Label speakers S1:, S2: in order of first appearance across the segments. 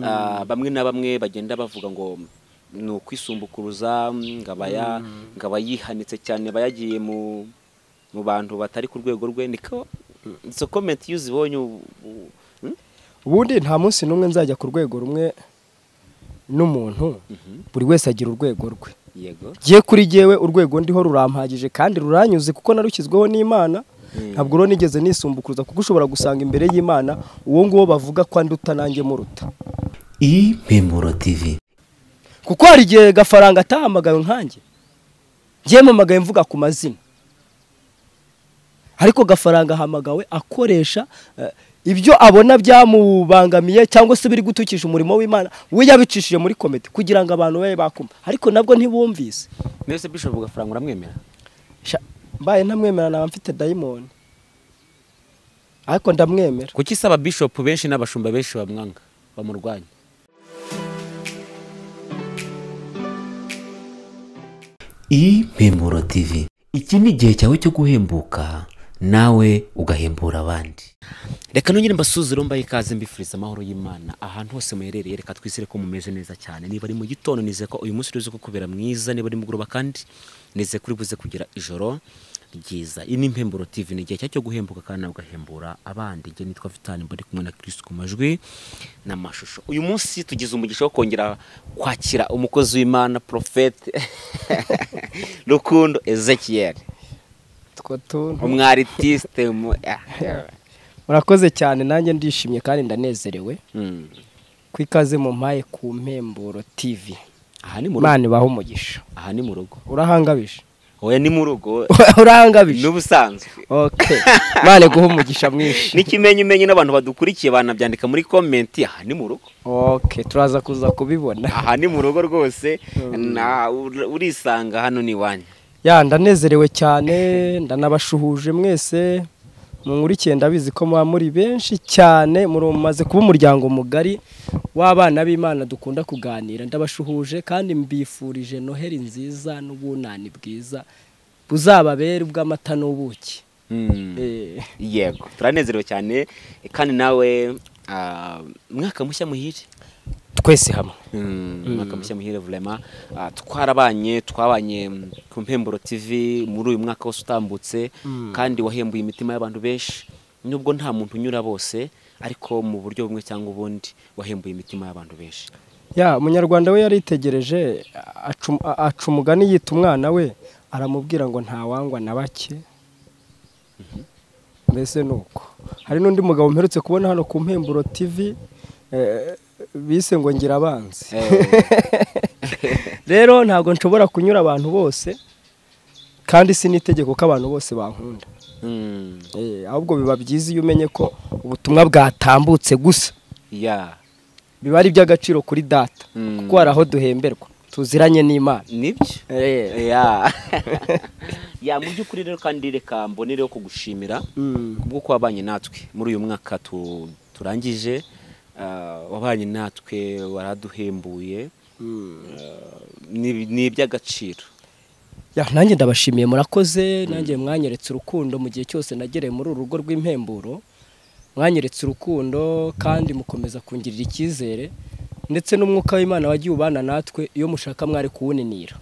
S1: Ah, bamwe na bamwe bagenda bavuga ngo ni ukwisumbukuruza ngaba ya- ngaba yihanitse cyane aba yagiye mu mu bantu batari ku rwego rwe niko izo komenti iyo uzibonye u- u- hmm?
S2: ubundi nta munsi n'umwe nzajya ku rwego rumwe n'umuntu buri wese agira urwego rwe
S1: yego
S2: giye kuri jyewe urwego ndiho rurampagije kandi ruranyuze kuko narukizweho n'imana ntabwo rero nigeze nisumbukuruza kuko ushobora gusanga imbere y'imana uwo nguwo bavuga ko anduta nanjye muruta
S3: impemuro tivi
S2: kuko hari igihe gafaranga atahamagawe nkanjye yemamagaye mvuga ku mazina ariko gafaranga ahamagawe akoresha eh, ibyo abona byamubangamiye cyangwa se biri gutukisha umurimo w'imana we yabicishije muri komite kugira ngo abantu babe bakumva ariko nabwo ntibumvise
S1: mbese bishop gafaranga uramwemera
S2: Sha- mbaye ntamwemera naba mfite dayimoni ariko ndamwemera
S1: kuki isaba bishop benshi n'abashumba benshi bamwanga bamurwanya
S3: impemuro tivi iki ni igihe cyawe cyo guhembuka nawe ugahembura abandi
S1: reka nongere mbasuzire mbaye ikaze mbifuriza amahoro y'imana ahantu hose muherereye reka twizere ko mumeze neza cyane niba ari mu gitondo nizeye ko uyu munsi urize kubera mwiza niba ari mugoroba kandi nizeye ko uri buze kugira ijoro ryiza iyi ni impemburo tv ni igihe cyacu cyo guhembuka kandi nawe ugahembura abandi igihe nitwa vitani mbari kumwe na kirisi ku majwi n'amashusho uyu munsi tugize umugisha wo kongera kwakira umukozi w'imana porofete rukundo ezekiel
S2: utwo tuntu
S1: umwaritisite mu... ah,
S2: murakoze cyane nanjye ndishimye kandi ndanezerewe
S1: hmm.
S2: ku ikaze mu mpaye ku mpemburo tivi
S1: aha ni mu rugo
S2: imana ibaha umugisha
S1: aha ni mu rugo
S2: urahangabije
S1: oya ni mu rugo
S2: urahangabije
S1: n'ubusanzwe
S2: okay imana iguha umugisha mwinshi
S1: n'ikimenyimenyi n'abantu badukurikiye banabyandika muri komenti aha ni mu rugo
S2: okay turaza kuza kubibona
S1: aha ni mu rugo rwose na ur- urisanga hano ni iwanyu
S2: ya ndanezerewe cyane ndanabashuhuje mwese munkurikiye ndabizi ko muba muri benshi cyane mumaze kuba umuryango mugari w'abana b'imana dukunda kuganira ndabashuhuje kandi mbifurije noheli nziza n'ubunani bwiza buzababere ubw'amata n'ubuki Eh,
S1: yego turanezerewe cyane kandi nawe ah, mwaka mushya muhire
S2: twese hamwe
S1: mwaka mushya muhire vurema twarabanye twabanye mm, ku mpemburo tv muri uyu mwaka wose utambutse kandi wahembuye imitima y'abantu benshi nubwo nta muntu unyura bose ariko mu buryo bumwe cyangwa ubundi wahembuye imitima y'abantu benshi
S2: ya umunyarwanda we yaritegereje acu- a- aca umugani yita umwana we aramubwira ngo ntawangwa na bake mbese ni uko hari n'undi mugabo mperutse kubona hano ku mpemburo tv eh, bise ngo ngira abanzi rero ntabwo nshobora kunyura abantu bose kandi si n'itegeko ko abantu bose bankunda
S1: Mm,
S2: Eh, ahubwo biba byiza iyo umenye ko ubutumwa bwatambutse gusa
S1: ya
S2: biba ari iby'agaciro kuri data
S1: Mm.
S2: kuko hari aho duhemberwa tuziranye n'imana
S1: nibyo
S2: Eh,
S1: ya ya mu by'ukuri rero kandi reka mbonereho kugushimira
S2: Mm.
S1: kubwo ko wabanye natwe muri uyu mwaka tu- turangije ah, wabanye natwe waraduhembuye Ah, ni ni iby'agaciro
S2: ya nanjye ndabashimiye murakoze nanjye mwanyeretse urukundo mu gihe cyose nagereye muri uru rugo rw'impemburo mwanyeretse urukundo kandi mukomeza kungirira icyizere ndetse n'umwuka w'imana wagiye ubana natwe iyo mushaka mwari kuwuninira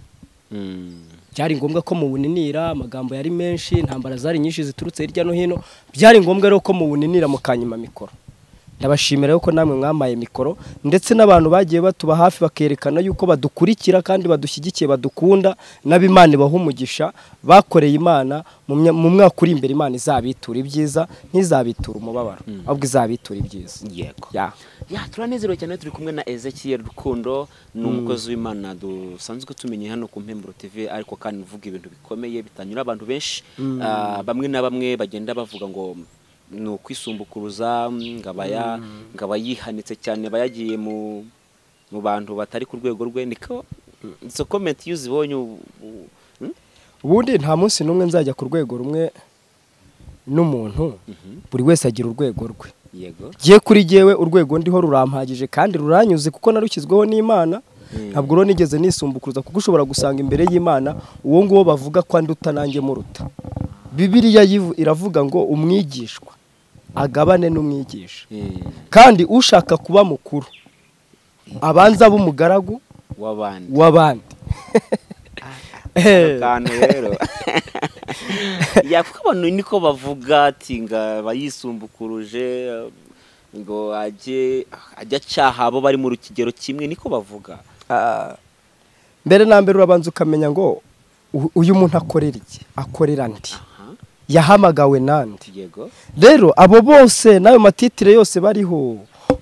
S1: Mm,
S2: byari ngombwa ko muwuninira amagambo yari menshi intambara zari nyinshi ziturutse hirya no hino byari ngombwa rero ko muwuninira mukanyima mikoro ndabashimira yuko namwe mwamaye mikoro ndetse n'abantu bagiye batuba hafi bakerekana yuko badukurikira kandi badushyigikiye badukunda n'ab'imana ibaha umugisha bakoreye imana mu mya- mu mwaka uri imbere imana izabitura ibyiza ntizabitura umubabaro ahubwo izabitura ibyiza
S1: yego
S2: Ya.
S1: ya turanezerewe cyane turi kumwe na Ezekiel Rukundo ni umukozi w'Imana dusanzwe tumenye hano ku Mpemburo TV ariko kandi uvuga ibintu bikomeye bitanyura abantu benshi Ah, bamwe na bamwe bagenda bavuga ngo ni ukwisumbukuruza ngaba ya- ngaba yihanitse cyane aba yagiye mu mu bantu batari ku rwego rwe niko izo komenti iyo uzibonye u- u- hmm?
S2: ubundi nta munsi n'umwe nzajya ku rwego rumwe n'umuntu buri wese agira urwego rwe
S1: yego
S2: giye kuri jyewe urwego ndiho rurampagije kandi ruranyuze kuko narukizweho n'imana ntabwo rero nigeze nisumbukuruza kuko ushobora gusanga imbere y'imana uwo nguwo bavuga ko anduta nanjye muruta bibiriya yivu- iravuga ngo umwigishwa agabane n'umwigisha
S1: Mm.
S2: kandi ushaka kuba mukuru abanza b'umugaragu
S1: w'abandi
S2: w'abandi Eh,
S1: akantu rero yakuko abantu niko bavuga ati ngo aba yisumbukuruje ngo ajye ajye acaha abo bari mu kigero kimwe niko bavuga
S2: ah, mbere na mbere urabanza ukamenya ngo u- uyu muntu akorera iki akorera ndi
S1: aha
S2: yahamagawe nandi
S1: yego
S2: rero abo bose n'ayo matitire yose bariho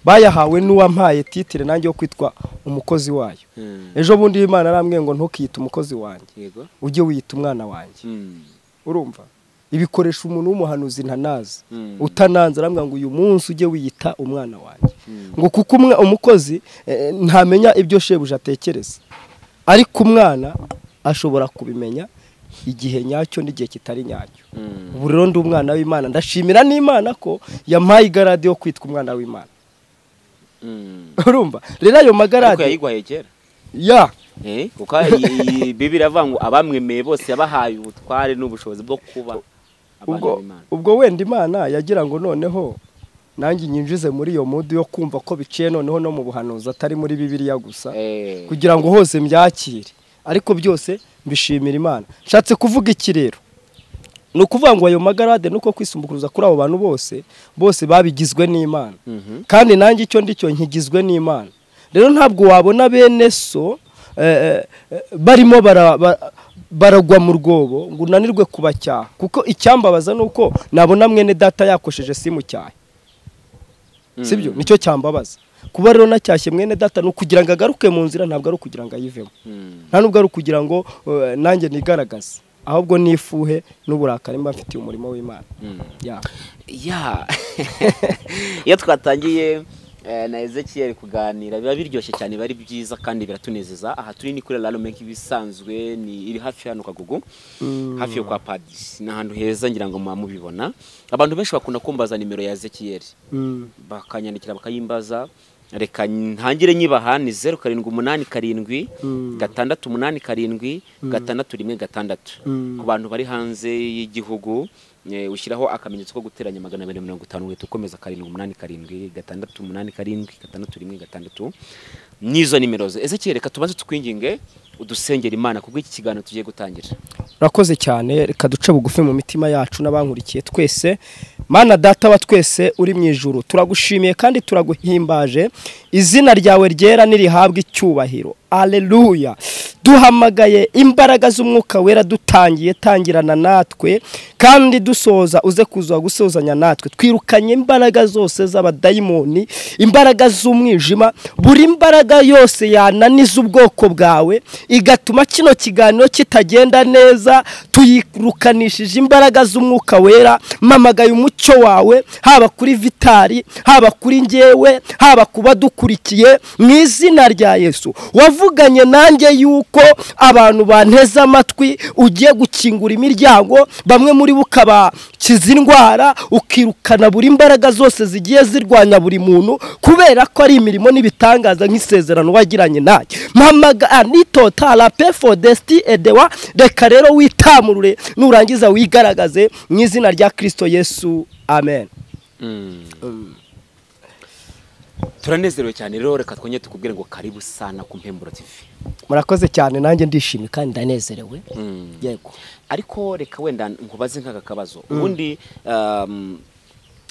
S2: bayahawe n'uwampaye titire nanjye yo kwitwa umukozi wayo
S1: Hmm,
S2: ejo bundi imana arambwiye ngo ntukiyite umukozi wanjye
S1: yego
S2: ujye wiyita umwana wanjye
S1: Hmm,
S2: urumva ibikoresha umuntu w'umuhanuzi ntanazi
S1: Mm.
S2: utananze arambwira ngo uyu munsi ujye wiyita umwana wanjye
S1: Mm.
S2: ngo kuko umwe- umukozi eh, ntamenya ibyo shebuja atekereza ariko umwana ashobora kubimenya igihe nyacyo n'igihe kitari nyacyo
S1: hmm.
S2: ubu rero ndi umwana w'imana ndashimira n'imana ko yampaye igarade yo kwitwa umwana w'imana
S1: Hmm.
S2: urumva rero ayo
S1: ariko
S2: magarade
S1: yayigwaye kera
S2: ya
S1: Eh, kuko iyi- iyi bibiri avuga ngo abamwemeye bose yabahaye ubutware n'ubushobozi bwo kuba abana
S2: ubwo
S1: b'imana
S2: ubwo wenda imana yagira ngo noneho nanjye nyinjize muri iyo mudu yo kumva ko biciye noneho no mu buhanuzi atari muri bibiliya gusa
S1: Eh,
S2: kugira ngo hose mbyakire ariko byose mbishimira imana nshatse kuvuga iki rero ni ukuvuga ngo ayo magarade nuko kwisumbukuruza kuri abo bantu bose bose babigizwe n'imana
S1: mhm.
S2: kandi nanjye icyo ndicyo nkigizwe n'imana rero ntabwo wabona bene so eh, eh, eh, barimo bara- ba- baragwa mu rwobo ngo unanirwe kubacyaha kuko icyambabaza ni uko nabona mwene data yakosheje simutyahe sibyo
S1: Hmm.
S2: nicyo cyambabaza kuba rero nacyashye mwene data ni ukugira ngo agaruke mu nzira ntabwo ari ukugira ngo ayivemo
S1: Hmm.
S2: nta nubwo ari ukugira ngo eh, nanjye nigaragaze ahubwo nifuhe n'uburakari mba mfitiye umurimo w'imana
S1: Hmm.
S2: ya
S1: ya iyo twatangiye eh, na Ezekiel kuganira biba biryoshye cyane biba ari byiza kandi biratunezeza aha turi ni kuri raro meki ibisanzwe ni iri hafi ya hano kagugu hafi yo kwa padisi ni ahantu heza ngira ngo muba mubibona abantu benshi bakunda kumbaza nimero ya Ezekiel
S2: Mm.
S1: bakanyandikira bakayimbaza reka ntangire nyibaha ni zeru karindwi umunani karindwi
S2: Mm.
S1: gatandatu umunani karindwi gatandatu rimwe gatandatu
S2: Mm.
S1: ku bantu bari hanze y'igihugu eh, ushyiraho akamenyetso ko guteranya magana abiri mirongo itanu uhita ukomeza karindwi umunani karindwi gatandatu umunani karindwi gatandatu rimwe gatandatu n'izo nimero ze ese reka tubanze tukwinginge udusengera imana kubwo iki kiganiro tugiye gutangira
S2: urakoze cyane reka duce bugufi mu mitima yacu n'abankurikiye twese mana data wa twese uri mu ijuru turagushimiye kandi turaguhimbaje izina ryawe ryera nirihabwa icyubahiro aleluya duhamagaye imbaraga z'umwuka wera dutangiye tangirana natwe kandi dusoza uze kuza gusozanya natwe twirukanye imbaraga zose z'abadayimoni imbaraga z'umwijima buri imbaraga yose yananiza ubwoko bwawe igatuma kino kiganiro kitagenda neza tuyirukanishije imbaraga z'umwuka wera mpamagaye umucyo wawe haba kuri vitari haba kuri ngewe haba ku badukurikiye mu izina rya yesu wavuganye nanjye yuko abantu banteze amatwi ugiye gukingura imiryango bamwe muri bo ukabakiza indwara ukirukana buri imbaraga zose zigiye zirwanya buri muntu kubera ko ari imirimo n'ibitangaza nk'isezerano wagiranye nanjye mpamaga anito tarape fodesiti edewa reka rero witamurure nurangiza wigaragaze mu izina rya kirisito yesu amen
S1: turanezerewe cyane rero reka twongere tukubwire ngo karibu sana ku mpemburo tv
S2: murakoze cyane nanjye ndishimye kandi ndanezerewe
S1: Mm.
S2: yego
S1: ariko reka wenda nkubaze nk'aka kabazo ubundi um,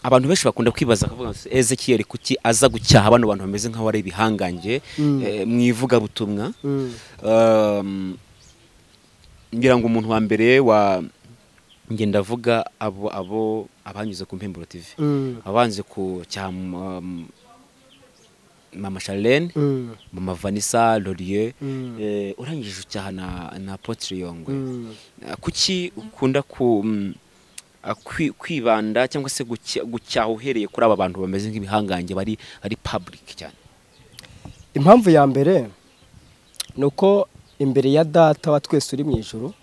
S1: abantu benshi bakunda kwibaza akavuga ngo ezekiyeli kuki aza gucyaha bano bantu bameze nk'aho ari ibihangange eh, mu ivugabutumwa Um, ngira ngo umuntu wa mbere wa nge ndavuga abo abo abanyuze ku mpemburo tv abanze ku cya um, mama Charlene mama Vanessa Laurier
S2: Mm.
S1: eh, urangije ucyaha na na Apotre Yongwe Ah, kuki ukunda ku mm, ah, kwi- kwibanda cyangwa se gucya- gucyaha uhereye kuri aba bantu bameze nk'ibihangange bari ari public cyane
S2: impamvu ya mbere ni uko imbere ya data wa twese uri mu ijoro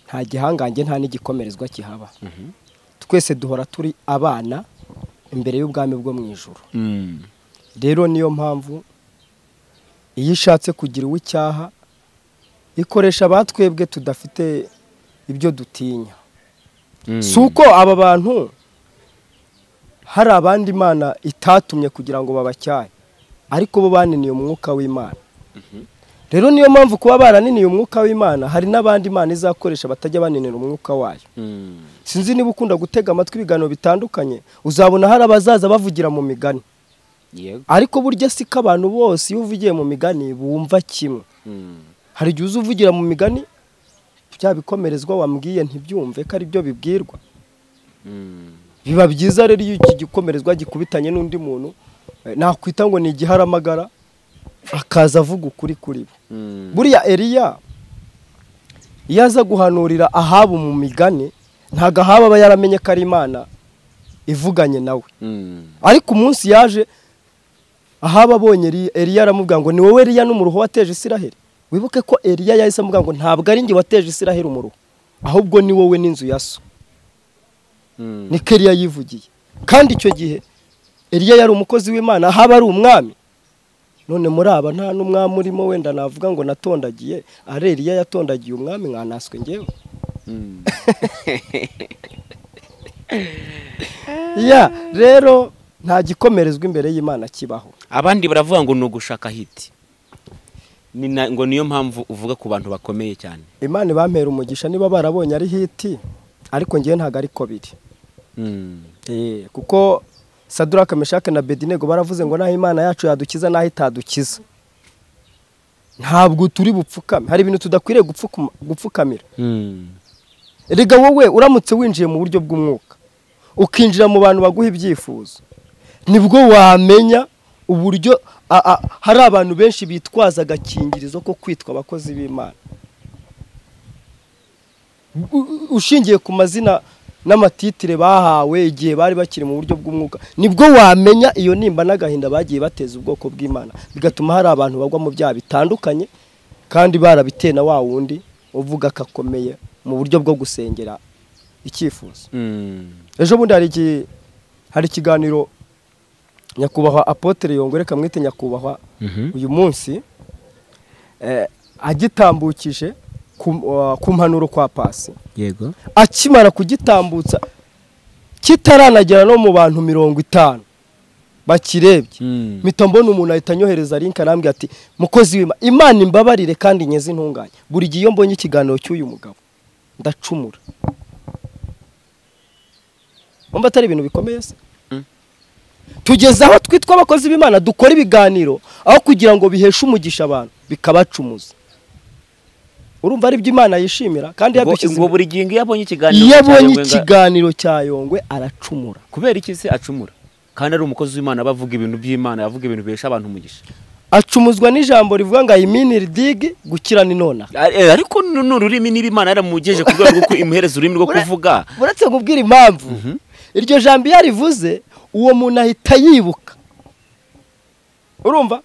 S2: nta gihangange nta n'igikomerezwa kihaba twese duhora turi abana imbere y'ubwami bwo mu ijoro rero niyo mpamvu iyo ishatse kugira uwo icyaha ikoresha abatwebwe tudafite ibyo dutinya si uko aba bantu hari abandi imana itatumye kugira ngo babacyahe ariko bo baniniye umwuka w'imana rero niyo mpamvu kuba baraniniye umwuka w'imana hari n'abandi imana izakoresha batajya baninira umwuka wayo
S1: Mm.
S2: sinzi niba ukunda gutega amatwi ibiganiro bitandukanye uzabona hari abazaza bavugira mu migani
S1: yego
S2: ariko burya si ko abantu bose iyo uvugiye mu migani bumva kimwe
S1: Mm.
S2: hari igihe uza uvugira mu migani bya bikomerezwa wambwiye ntibyumve ko ari byo bibwirwa
S1: Mm.
S2: biba byiza rero iyo iki gikomerezwa gikubitanye n'undi muntu eh, nakwita ngo ni igiharamagara akaza avuga ukuri kuri bo
S1: Mm.
S2: buriya eriya iyo aza guhanurira ahaba mu migani ntabwo ahaba aba yaramenye ko ari imana ivuganye nawe
S1: Mm.
S2: ariko umunsi yaje ahaba abonye Eli- eliya aramubwira ngo ni wowe eliya n'umuruho wateje isiraheli wibuke ko eliya yahise amubwira ngo ntabwo ari njye wateje isiraheli umuruho ahubwo ni wowe n'inzu ya so
S1: Mm.
S2: niko eliya yivugiye kandi icyo gihe eliya yari umukozi w'imana ahaba ari umwami none muri aba nta n'umwami urimo wenda navuga ngo natondagiye ari eliya yatondagiye umwami mwanaswe ngewe
S1: Mm.
S2: ya rero nta gikomerezwa imbere y'imana kibaho
S1: abandi baravuga ngo ni ugushaka hiti Ni na- ngo niyo mpamvu uvuga ku bantu bakomeye cyane
S2: imana ibampera umugisha niba barabonye ari hiti ariko ngewe ntabwo ariko biri
S1: Mm.
S2: Eh, kuko saduraka meshake na bedinego baravuze ngo naho imana yacu yadukiza naho itadukiza ntabwo turi bupfukame hari ibintu tudakwiriye gupfukuma- gupfukamira
S1: Mm.
S2: erega wowe uramutse winjiye mu buryo bw'umwuka ukinjira mu bantu baguha ibyifuzo nibwo wamenya uburyo a- a- hari abantu benshi bitwaza agakingirizo ko kwitwa abakozi b'imana U- u- ushingiye ku mazina n'amatitire bahawe igihe bari bakiri mu buryo bw'umwuka nibwo wamenya iyo nimba n'agahinda bagiye bateza ubwoko bw'imana bigatuma hari abantu bagwa mu byaha bitandukanye kandi barabiteye na wa wundi uvuga ko akomeye mu buryo bwo gusengera icyifuzo
S1: Mm.
S2: ejo bundi hari iki- hari ikiganiro nyakubahwa apotere yongore kamwite nyakubahwa
S1: Mhm.
S2: uyu munsi eh, agitambukije ku wa- ku mpanuro kwa pasi
S1: yego
S2: akimara kugitambutsa kitaranagera no mu bantu mirongo itanu bakirebye
S1: Mm.
S2: mpita mbona umuntu ahita anyohereza linki arambwira ati mukozi w'ima imana imbabarire kandi nyeze intunganye buri gihe iyo mbonye ikiganiro cy'uyu mugabo ndacumura wumva atari ibintu bikomeye se
S1: Mm.
S2: tugeze aho twitwa abakozi b'imana dukora ibiganiro aho kugira ngo biheshe umugisha abantu bikabacumuza urumva ari byo imana yishimira kandi
S1: Ngo-
S2: yadushyize
S1: ngo buri gihe iyo abonye ikiganiro
S2: iyo abonye
S1: cyayobwenga-
S2: ikiganiro cya yongwe aracumura
S1: kubera iki se acumura kandi ari umukozi w'imana aba avuga ibintu by'imana avuga ibintu bihesha abantu umugisha
S2: acumuzwa n'ijambo rivuga ngo ayiminire digi gukira ni nonaha
S1: A- eh, ariko ni ni ururimi niba imana yaramugejeje ku rwego rwo imuhereza ururimi rwo kuvuga
S2: uretse kubwira impamvu iryo jambo iyo arivuze uwo muntu ahita yibuka urumva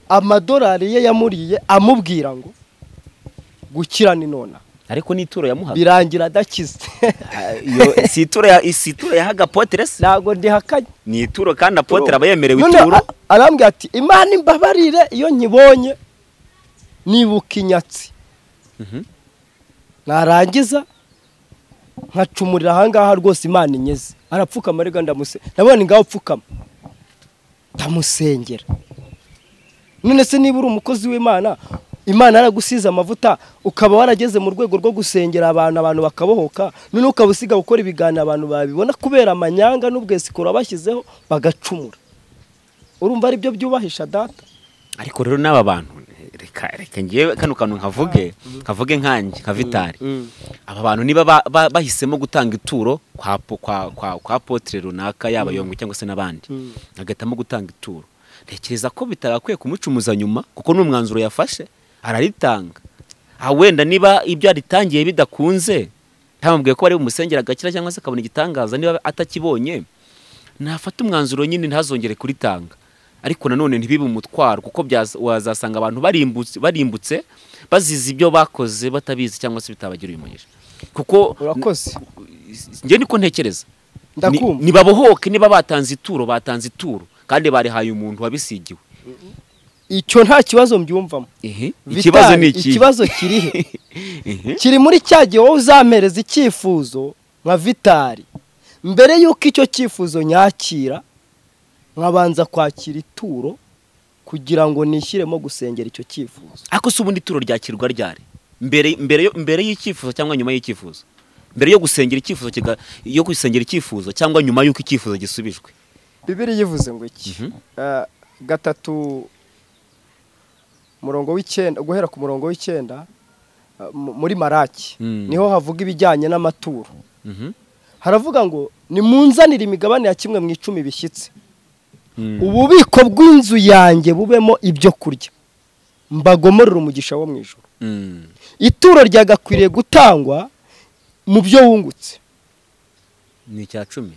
S2: amadorari ye yamuriye amubwira ngo gukira ni nonaha
S1: ariko n'ituro yamuhaga
S2: birangira adakize
S1: Ah, iyo- si ituro ya- si ituro yahaga apotere se
S2: ntabwo ndihakanye
S1: ni ituro kandi apotere aba yemerewe
S2: None
S1: ituro
S2: a- arambwira ati imana imbabarire iyo nkibonye nibuka inyatsi
S1: Mhm.
S2: narangiza nkacumurira ahangaha rwose imana inyeze arapfukama ariko ndamuse ndabona ngaho upfukama ndamusengera none se niba uri umukozi w'imana imana yaragusize amavuta ukaba warageze mu rwego rwo gusengera abantu abantu bakabohoka none ukaba usiga gukora ibiganiro abantu babibona kubera amanyanga n'ubwesikoro wabashyizeho bagacumura urumva ari byo byubahisha data
S1: ariko rero n'aba bantu reka reka ngewe kano kantu nkavuge nkavuge nkanjye nka vitari aba bantu niba ba- ba- bahisemo gutanga ituro kwa po- kwa- kwa- kwa apotere runaka yaba yongwe cyangwa se n'abandi
S2: Mm.
S1: agahitamo gutanga ituro ntekereza ko bitagakwiye kumucumuza nyuma kuko ni umwanzuro yafashe araritanga aha wenda niba ibyo yaritangiye bidakunze ntamubwiye ko bari bumusengera agakira cyangwa se akabona igitangaza niba atakibonye nafata umwanzuro nyine ntazongere kuritanga ariko nanone ntibibe umutwaro kuko byaza- wazasanga abantu barimbutse barimbutse bazize ibyo bakoze batabizi cyangwa se bitabagiriye umugisha kuko
S2: urakoze
S1: njye niko ntekereza
S2: Ndakumva.
S1: Ni- nibabohoke niba batanze ituro batanze ituro kandi barihaye umuntu wabisigiwe
S2: icyo nta kibazo mbyumvamo
S1: Ehe, ikibazo
S2: Vitali,
S1: ni iki
S2: ikibazo kirihe
S1: Ehe.
S2: kiri muri cya gihe wowe uzampereza icyifuzo nka vitari mbere y'uko icyo cyifuzo nyakira nkabanza kwakira ituro ku kugira ngo nishyiremo gusengera icyo cyifuzo
S1: ariko se ubundi ituro ryakirwa ryari mbere mbere yo- mbere y'icyifuzo cyangwa nyuma y'icyifuzo mbere yo gusengera icyifuzo kiga- yo gusengera icyifuzo cyangwa nyuma y'uko icyifuzo gisubijwe
S2: bibiri yivuze ngo iki Eh, gatatu murongo w'icyenda guhera ku murongo w'icyenda eh, mu- muri maraki
S1: Mm.
S2: niho havuga ibijyanye n'amaturo
S1: Mhm.
S2: haravuga ngo nimunzanire imigabane ya kimwe mu icumi bishyitse
S1: Mm.
S2: ububiko bw'inzu yanjye bubemo ibyo kurya mbagomorere umugisha wo mu ijoro
S1: Mm.
S2: ituro ryagakwiriye gutangwa mu byo wungutse
S1: ni icya cumi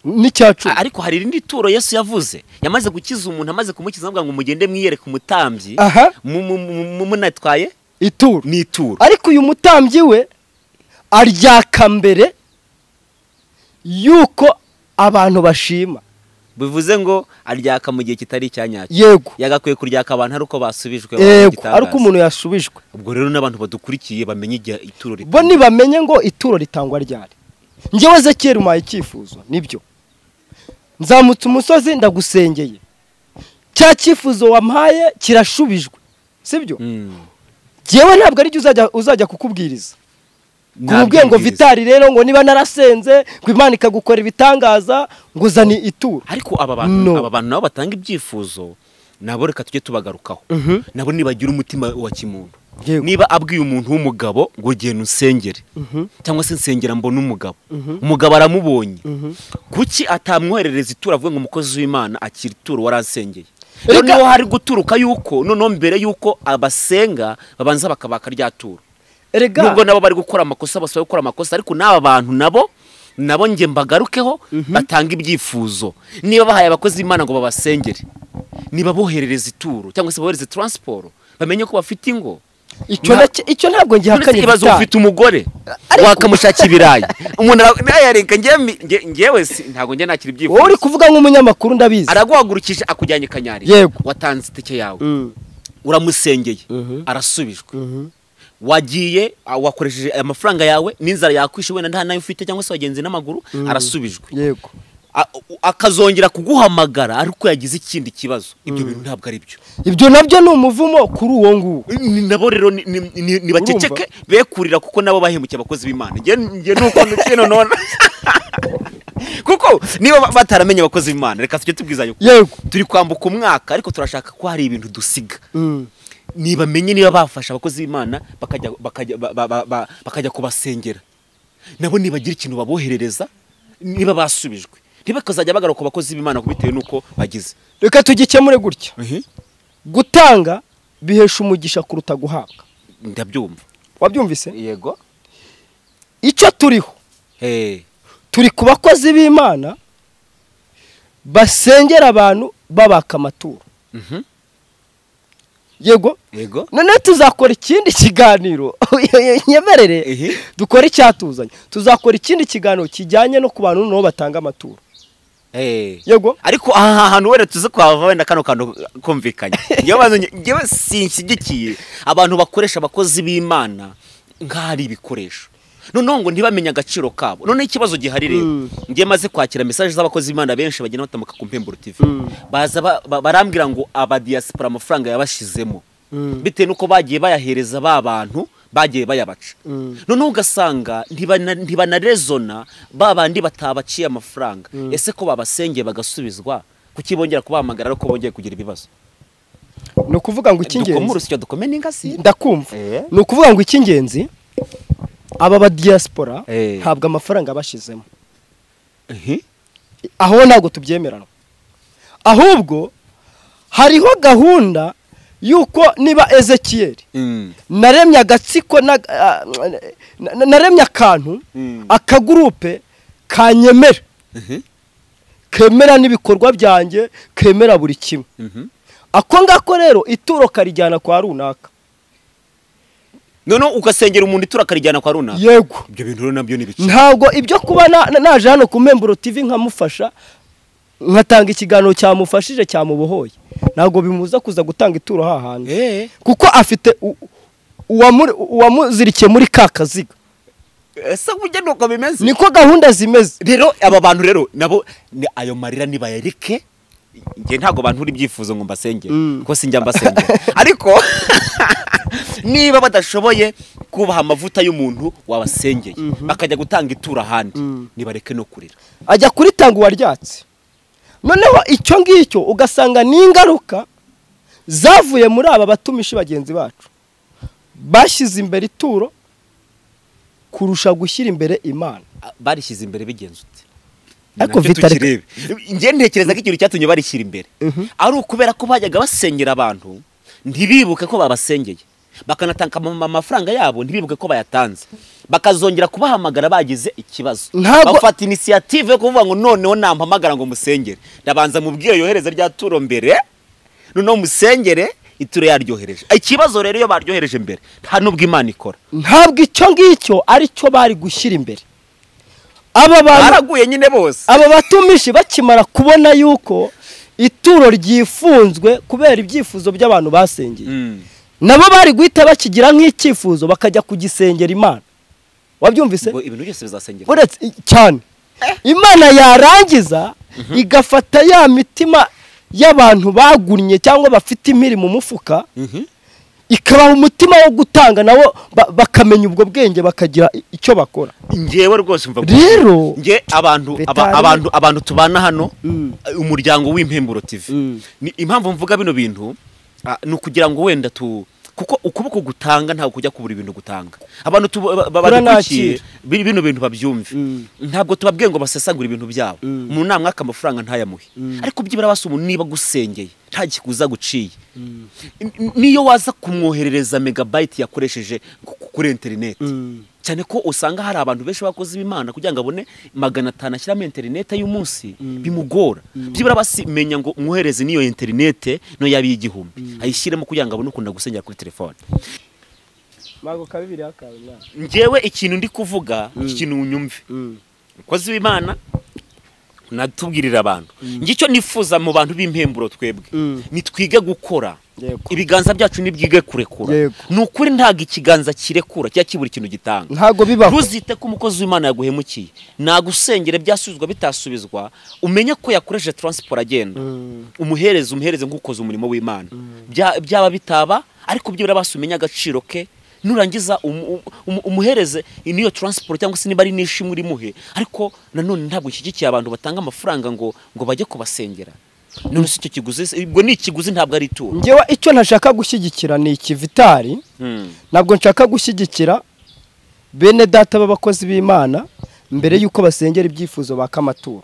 S2: n'icya
S1: A-
S2: cumi
S1: ariko hari irindi turo yesu yavuze yamaze gukiza umuntu amaze kumukiza avuga ngo mugende mwiyereke umutambyi
S2: aha
S1: mu- mu- mu- mu- munatwaye
S2: ituro
S1: ni ituro
S2: ariko uyu mutambyi we aryaka mbere yuko abantu bashima
S1: bivuze ngo aryaka mu gihe kitari icya nyacyo
S2: yego
S1: yagakwiye kuryaka abantu ari uko basubijwe
S2: yego
S1: igitangaza.
S2: ariko umuntu yasubijwe
S1: ubwo rero n'abantu badukurikiye bamenye igihe ituro
S2: bo
S1: ritangwa.
S2: ntibamenye ngo ituro ritangwa ryari njyewe zekeri umpaye icyifuzo nibyo nzamutse umusozi ndagusengeye cya cyifuzo wampaye kirashubijwe sibyo
S1: Mm.
S2: njyewe ntabwo aricyo uzajya uzajya kukubwiriza kumubwiye ngo
S1: Ntabwiriza.
S2: vitari rero ngo niba narasenze ngo imana ikagukora ibitangaza ngo uzane ituro
S1: ariko aba bantu
S2: No.
S1: aba bantu nabo batanga ibyifuzo nabo reka tujye tubagarukaho
S2: Mhm.
S1: nabo nibagira umutima wa kimuntu
S2: Yego.
S1: niba abwiye umuntu w'umugabo ngo genda usengere cyangwa se nsengera mbona umugabo umugabo aramubonye kuki atamwoherereza ituro avuga ngo umukozi w'imana akira ituro warasengeye
S2: Reka-
S1: noneho hari guturuka yuko noneho mbere yuko abasenga babanza bakabaka rya turo
S2: erega
S1: nubwo nabo bari gukora amakosa basaba gukora amakosa ariko n'aba bantu nabo nabo njye mbagarukeho batanga ibyifuzo niba bahaye abakozi b'imana ngo babasengere niba boherereza ituro cyangwa se bohereze taransiporo bamenye ko bafite ingo
S2: icyo
S1: nta-
S2: nacyo- icyo ntabwo
S1: Uretse
S2: ngihakanye
S1: ikibazo
S2: vitari
S1: ufite umugore wakamushakira ibirayi umuntu ara- nawe yarenga njyewe mi- njye- njyewe si ntabwo njye nakira
S2: wowe uri
S1: ibyifuzo
S2: kuvuga nk'umunyamakuru ndabizi
S1: araguhagurukije akujyanye kanyari
S2: Yego.
S1: watanze itike yawe
S2: Mm.
S1: uramusengeye
S2: Mhm.
S1: arasubijwe
S2: Mhm.
S1: wagiye a- wakoresheje amafaranga yawe n'inzara yakwishe wenda nta nayo ufite cyangwa se wagenze n'amaguru arasubijwe
S2: yego
S1: A- u- akazongera kuguhamagara ariko yagize ikindi kibazo ibyo bintu ntabwo ari byo
S2: ibyo nabyo ni umuvumo kuri uwo nguwo
S1: Ni- nabo rero ni- ni- ni- nibaceceke bekurira kuko nabo bahemukiye abakozi b'imana njye njye nuko nukino nona kuko niba ba- bataramenye abakozi b'imana reka tujye tubwizanya ukuri.
S2: yego
S1: turi kwambuka umwaka ariko turashaka ko hari ibintu dusiga
S2: Mm.
S1: nibamenye niba bafasha abakozi b'imana bakajya bakajya ba- ba- ba- ba- bakajya kubasengera nabo nibagira ikintu baboherereza niba basubijwe ntibakazajya bagaruka ku bakozi b'imana bitewe n'uko bagize
S2: reka tugikemure gutya gutanga bihesha umugisha kuruta guhabwa
S1: ndabyumva
S2: wabyumvise
S1: yego
S2: icyo turiho turi ku bakozi b'imana basengera abantu babaka amaturo
S1: Mhm.
S2: yego
S1: yego
S2: noneho tuzakora ikindi kiganiro nyemerere
S1: ehe
S2: dukore icyatuzanye tuzakora ikindi kiganiro kijyanye no ku bantu nabo batanga amaturo
S1: Eh.
S2: yego
S1: ariko aha hantu wenda tuze kuhava wenda kano kantu kumvikanye njyewe bantu- njyewe sinshyigikiye abantu bakoresha abakozi b'imana nk'aho ari ibikoresho noneho ngo ntibamenye agaciro kabo noneho ikibazo gihari rero
S2: Mm.
S1: njye maze kwakira mesaje z'abakozi b'imana benshi bagenda batamuka ku mpemburo tv
S2: Mm.
S1: baza ba- ba- barambwira ngo abadiyasipora amafaranga yabashizemo
S2: Mm.
S1: bitewe n'uko bagiye bayahereza ba bantu bagiye bayabaca
S2: Mm.
S1: noneho ugasanga ntibana- ntibanarezona ba bandi batabaciye amafaranga ese ko babasengeye bagasubizwa kuki bongera kubahamagara ariko bongeye kugira ibibazo
S2: ni ukuvuga ngo
S1: dukome
S2: icy'ingenzi
S1: urusyo dukome n'ingasi
S2: ndakumva
S1: Eh.
S2: ni ukuvuga ngo icy'ingenzi aba badiyasipora
S1: Eh.
S2: ntabwo amafaranga bashyizemo
S1: Ehe.
S2: aho ntabwo tubyemerana ahubwo hariho gahunda y'uko niba ezekiyeri
S1: Mm.
S2: naremye agatsiko na- ah, na- naremye akantu
S1: Mm.
S2: akagurupe kanyemera
S1: Ehe.
S2: kemera n'ibikorwa byanjye kemera buri kimwe
S1: Mhm.
S2: ako ngako rero ituro karijyana kwa runaka
S1: noneho ugasengera umuntu itura akarijyana kwa runaka
S2: yego
S1: ibyo bintu rero nabyo ni biki
S2: ntabwo ibyo kuba na- na- naje hano ku Memburo TV nkamufasha nkatanga ikiganiro cyamufashije cyamubohoye ntabwo bimubuza kuza gutanga ituro hahandi
S1: Eh.
S2: kuko afite u- uwamu- uwamuzirikiye muri ka kaziga
S1: ese ujya nuko bimeze
S2: niko gahunda zimeze
S1: rero aba bantu rero nabo ni ayo marira nibayareke njye ntabwo bantura ibyifuzo ngo mbasengere
S2: Mm.
S1: kuko sinjya mbasengera ariko niba badashoboye kubaha amavuta y'umuntu wabasengeye bakajya gutanga ituro ahandi nibareke no kurira
S2: ajya kuritanga uwaryatse noneho icyo ngicyo ugasanga ni ingaruka zavuye muri aba batumishi bagenzi bacu bashyize imbere ituro kurusha gushyira imbere imana
S1: Ah, barishyize imbere bigenze uti
S2: Ariko
S1: Nacyo
S2: Vitalika-
S1: tukirebe. njye ntekereza ko ikintu cyatumye barishyira imbere ari ukubera ko bajyaga basengera abantu ntibibuke ko babasengeye bakanatanga ama- amafaranga yabo ntibibuke ko bayatanze bakazongera kubahamagara bagize ikibazo
S2: Ntabwo-
S1: bafata inisiyative yo kuvuga ngo noneho nampamagara ngo musengere ndabanza mubwiye yohereza rya turo mbere noneho musengere ituro yaryohereje ikibazo rero iyo baryohereje mbere nta n'ubwo imana ikora
S2: ntabwo icyo ngicyo ari cyo bari gushyira imbere aba bantu
S1: baraguye nyine bose
S2: aba batumishi bakimara kubona yuko ituro ryifunzwe kubera ibyifuzo by'abantu basengeye
S1: Mm.
S2: nabo bari guhita bakigira nk'icyifuzo bakajya kugisengera imana wabyumvise
S1: ngo ibintu byose bizasengera
S2: uretse i- cyane imana yarangiza igafata ya mitima y'abantu bagumye cyangwa bafite impiri mu mufuka ikabaha umutima wo gutanga nabo ba- bakamenya ubwo bwenge bakagira i- icyo bakora
S1: njyewe rwose mva
S2: Rero-
S1: nge abantu aba-
S2: Betari-
S1: abantu abantu tubana hano
S2: Mm.
S1: umuryango w'impemburo TV
S2: Mm.
S1: ni impamvu mvuga bino bintu ah, ni ukugira ngo wenda tu kuko ukuboko gutanga ntabwo kujya kubura ibintu gutanga abantu tubo- ba- ba- badukurikiye
S2: Turanakira.
S1: bi- bino bintu babyumve
S2: Mm.
S1: ntabwo tubabwiye ngo basesagure ibintu byabo mu nama mwaka amafaranga ntayamuhe ariko byibura basi umuntu niba agusengeye nta kikuza guciye N- niyo waza kumwoherereza megabayiti yakoresheje ku- ku- kuri interineti cyane ko usanga hari abantu benshi bakoze imana kugira ngo abone magana atanu ashyiramo interinete y'umunsi bimugora byibura basimenya ngo mwohereze n'iyo interinete no yaba iy'igihumbi ayishyiremo kugira ngo abone ukuntu agusengera kuri telefone ngewe ikintu ndi kuvuga ikintu unyumve umukozi w'imana natubwirira abantu ngicyo nifuza mu bantu b'impemburo twebwe
S2: Mm.
S1: nitwige gukora
S2: Yego.
S1: ibiganza byacu ntibyige kurekura
S2: Yego.
S1: ni ukuri ntabwo ikiganza kirekura cyangwa kibura ikintu gitanga
S2: ntabwo bibaho
S1: ntuzite ko umukozi w'imana yaguhemukiye nagusengere byasubizwa bitasubizwa umenye ko yakoresheje taransiporo agenda umuhereze umuhereze nk'ukoze umurimo w'imana Bya- byaba bitaba ariko byibura basi umenye agaciro ke nurangiza umu- umu- umuhereze niyo taransiporo cyangwa se niba ari n'ishimwe urimuhe ariko nanone ntabwo ushyigikiye abantu batanga amafaranga ngo ngo bajye kubasengera none si icyo kiguzi se- ubwo ni ikiguzi ntabwo ari ituro
S2: ngewe icyo ntashaka gushyigikira ni ikivitari
S1: Mm.
S2: ntabwo nshaka gushyigikira bene data b'abakozi b'imana mbere y'uko basengera ibyifuzo baka amaturo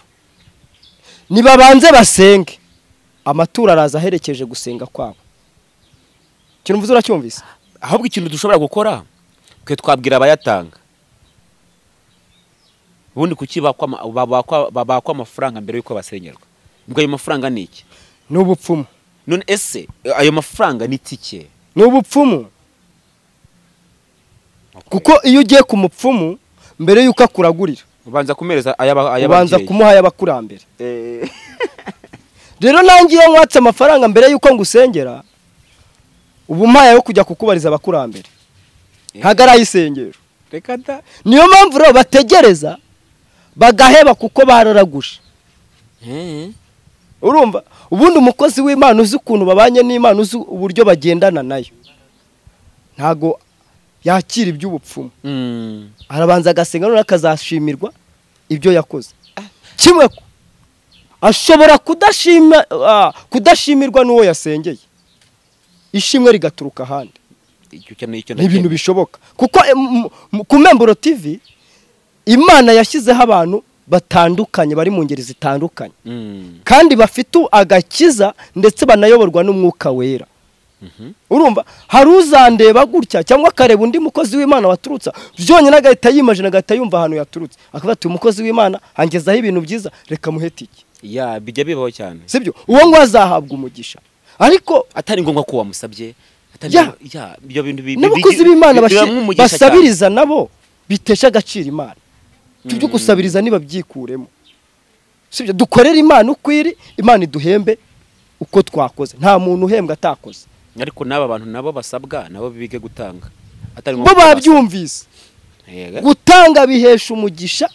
S2: nibabanze basenge amaturo araza aherekeje gusenga kwabo kirumvuze uracyumvise
S1: ahubwo ikintu dushobora gukora twe twabwira abayatanga ubundi kuki bakwa ama- babakwa babakwa amafaranga mbere y'uko basengerwa ubwo ayo mafaranga ni iki
S2: ni ubupfumu
S1: none ese ayo mafaranga ni itike
S2: ni ubupfumu kuko iyo ugiye ku mupfumu mbere y'uko akuragurira
S1: ubanza kumereza ayaba-
S2: ubanza
S1: ay'ababyeyi
S2: kumuha ay'abakurambere
S1: Eh,
S2: rero nanjye iyo nwatse amafaranga mbere y'uko ngusengera ubu mpaye yo kujya kukubariza abakurambere ntabwo ari ay'isengero
S1: reka da
S2: niyo mpamvu rero bategereza bagaheba kuko bararaguje
S1: Eh,
S2: urumva ubundi umukozi w'imana uzi ukuntu babanye n'imana uzi uburyo bagendana nayo ntago yakira iby'ubupfumu
S1: mm.
S2: arabanza agasenga noneho akazashimirwa ibyo yakoze kimwe ko ashobora kudashima ah, kudashimirwa n'uwo yasengeye ishimwe rigaturuka ahandi
S1: icyo cyo ni icyo
S2: ni ibintu
S1: nakeneye.
S2: bishoboka kuko em, m- ku memburo tv imana yashyizeho abantu batandukanye bari mu ngeri zitandukanye
S1: Mm.
S2: kandi bafite agakiza ndetse banayoborwa n'umwuka wera urumva hari uzandeba gutya cyangwa akareba undi mukozi w'imana waturutse byonyine agahita yimajina agahita yumva ahantu yaturutse akavuga ati uyu mukozi w'imana angezaho ibintu byiza reka muhetike
S1: ya bijya bibaho cyane
S2: sibyo uwo ngo azahabwa umugisha ariko
S1: atari ngombwa ko wamusabye atari
S2: Ya.
S1: ngombwa- ya ibyo bintu bi- bi-
S2: n'abakozi
S1: bi-
S2: b'imana
S1: biba
S2: bashi-
S1: nk'umugisha cyane.
S2: basabiriza nabo bitesha agaciro imana ibyo byo gusabiriza ntibabyikuremo sibyo dukorere imana uko iri imana iduhembe uko twakoze nta muntu uhembwa atakoze
S1: ariko n'aba bantu nabo basabwa nabo bige gutanga atari
S2: bo
S1: ko basabye.
S2: babyumvise
S1: Yego.
S2: gutanga bihesha umugisha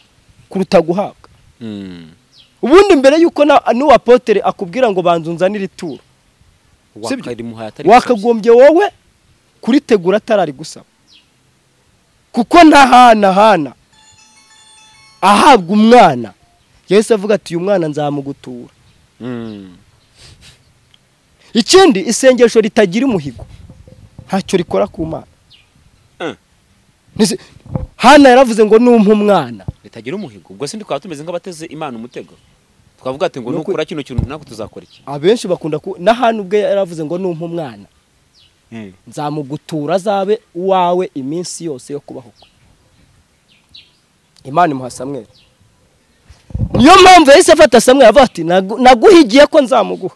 S2: kuruta guhabwa
S1: Mm.
S2: ubundi mbere y'uko na- n'uwa potere akubwira ngo banza unzanire ituro sibyo?
S1: wakarimuhaye atari
S2: wakagombye wowe kuritegura atarari gusaba kuko ntahanahana ahabwa umwana yahise avuga ati uyu mwana nzamugutura
S1: Mm.
S2: ikindi isengesho ritagira umuhigo ntacyo rikora ku mana
S1: Eh.
S2: Nise- hana yaravuze ngo numpa umwana
S1: ritagira umuhigo ubwo se twaba tumeze nk'abateze imana umutego twavuga ati ngo
S2: Ni uku-
S1: nukora kino kintu nako tuzakora iki
S2: abenshi bakunda ku na hana ubwe yaravuze ngo numpa umwana
S1: Mm.
S2: nzamugutura azabe uwawe iminsi yose yo kubaho kwe imana imuha samweri niyo mpamvu yahise afata samweri avuga ati "Nagu- naguhigiye ko nzamuguha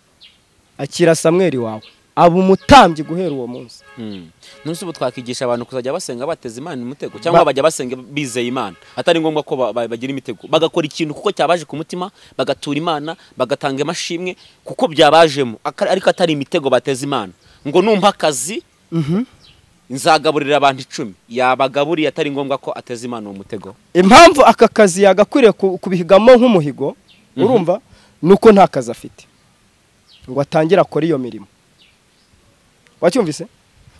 S2: akira samweri wawe aba umutambyi guhera uwo munsi
S1: Mm. none se ubu twakigisha abantu kuzajya basenga bateze imana umutego cyangwa bajya basenga bizeye imana atari ngombwa ko ba- ba- bagira imitego bagakora ikintu kuko cyabaje ku mutima bagatura imana bagatanga amashimwe kuko byabajemo aka- ariko atari imitego bateze imana ngo numpa akazi nzagaburira abantu icumi yabagaburiye atari ngombwa ko ateze imana uwo mutego
S2: impamvu aka kazi yagakwiriye ku- kubihigamo nk'umuhigo urumva ni uko nta kazi afite ngo atangire akore iyo mirimo wacyumvise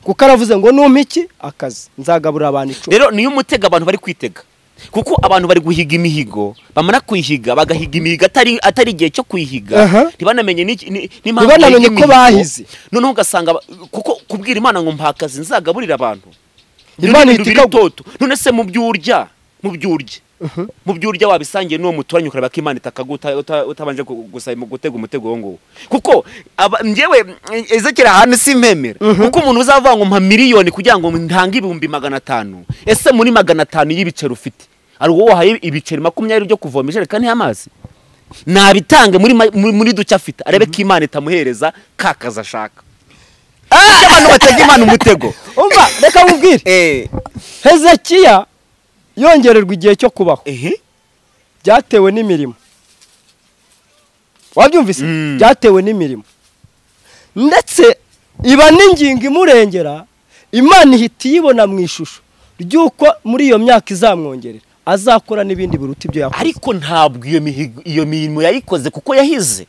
S2: kuko aravuze ngo numpa iki akazi nzagaburira abantu icumi
S1: rero niyo umutego abantu bari kwitega kuko abantu bari guhiga imihigo bamara kuyihiga bagahiga imihigo atari atari igihe cyo kuyihiga
S2: Aha.
S1: ntibanamenye n'iki- ni- n'impamvu bahiga
S2: Ntibanamenye ko
S1: imihigo.
S2: bahize.
S1: noneho ugasanga ba- kuko kubwira imana ngo mpa akazi nzagaburira abantu
S2: Imana ihita ikagu-
S1: itoto none se mu byo urya mu byo urya mu byo urya wabisangiye n'uwo muturanye ukareba ko imana itakaguta uta- utabanje gu- gusaba mu gutega umutego uwo nguwo kuko aba- njyewe ezekera ahantu simpemera kuko umuntu uzavuga ngo mpa miliyoni kugira ngo ntange ibihumbi magana atanu ese muri magana atanu y'ibiceri ufite hari uwo wahaye ibiceri makumyabiri byo kuvoma ijerekani y'amazi nabitange muri ma- muri muri duke afite arebe ko imana itamuhereza ka kazi ashaka Iyo abantu batega imana umutego
S2: umva reka nkubwire
S1: eh
S2: hezekiya yongererwa igihe cyo kubaho
S1: ehe
S2: byatewe n'imirimo wabyumvise
S1: Mm.
S2: byatewe n'imirimo ndetse iba n'ingingo imurengera imana ihita iyibona mu ishusho ry'uko muri iyo myaka izamwongerera azakora n'ibindi biruta ibyo yakoze
S1: ariko ntabwo iyo mihigo iyo mirimo yayikoze kuko yahize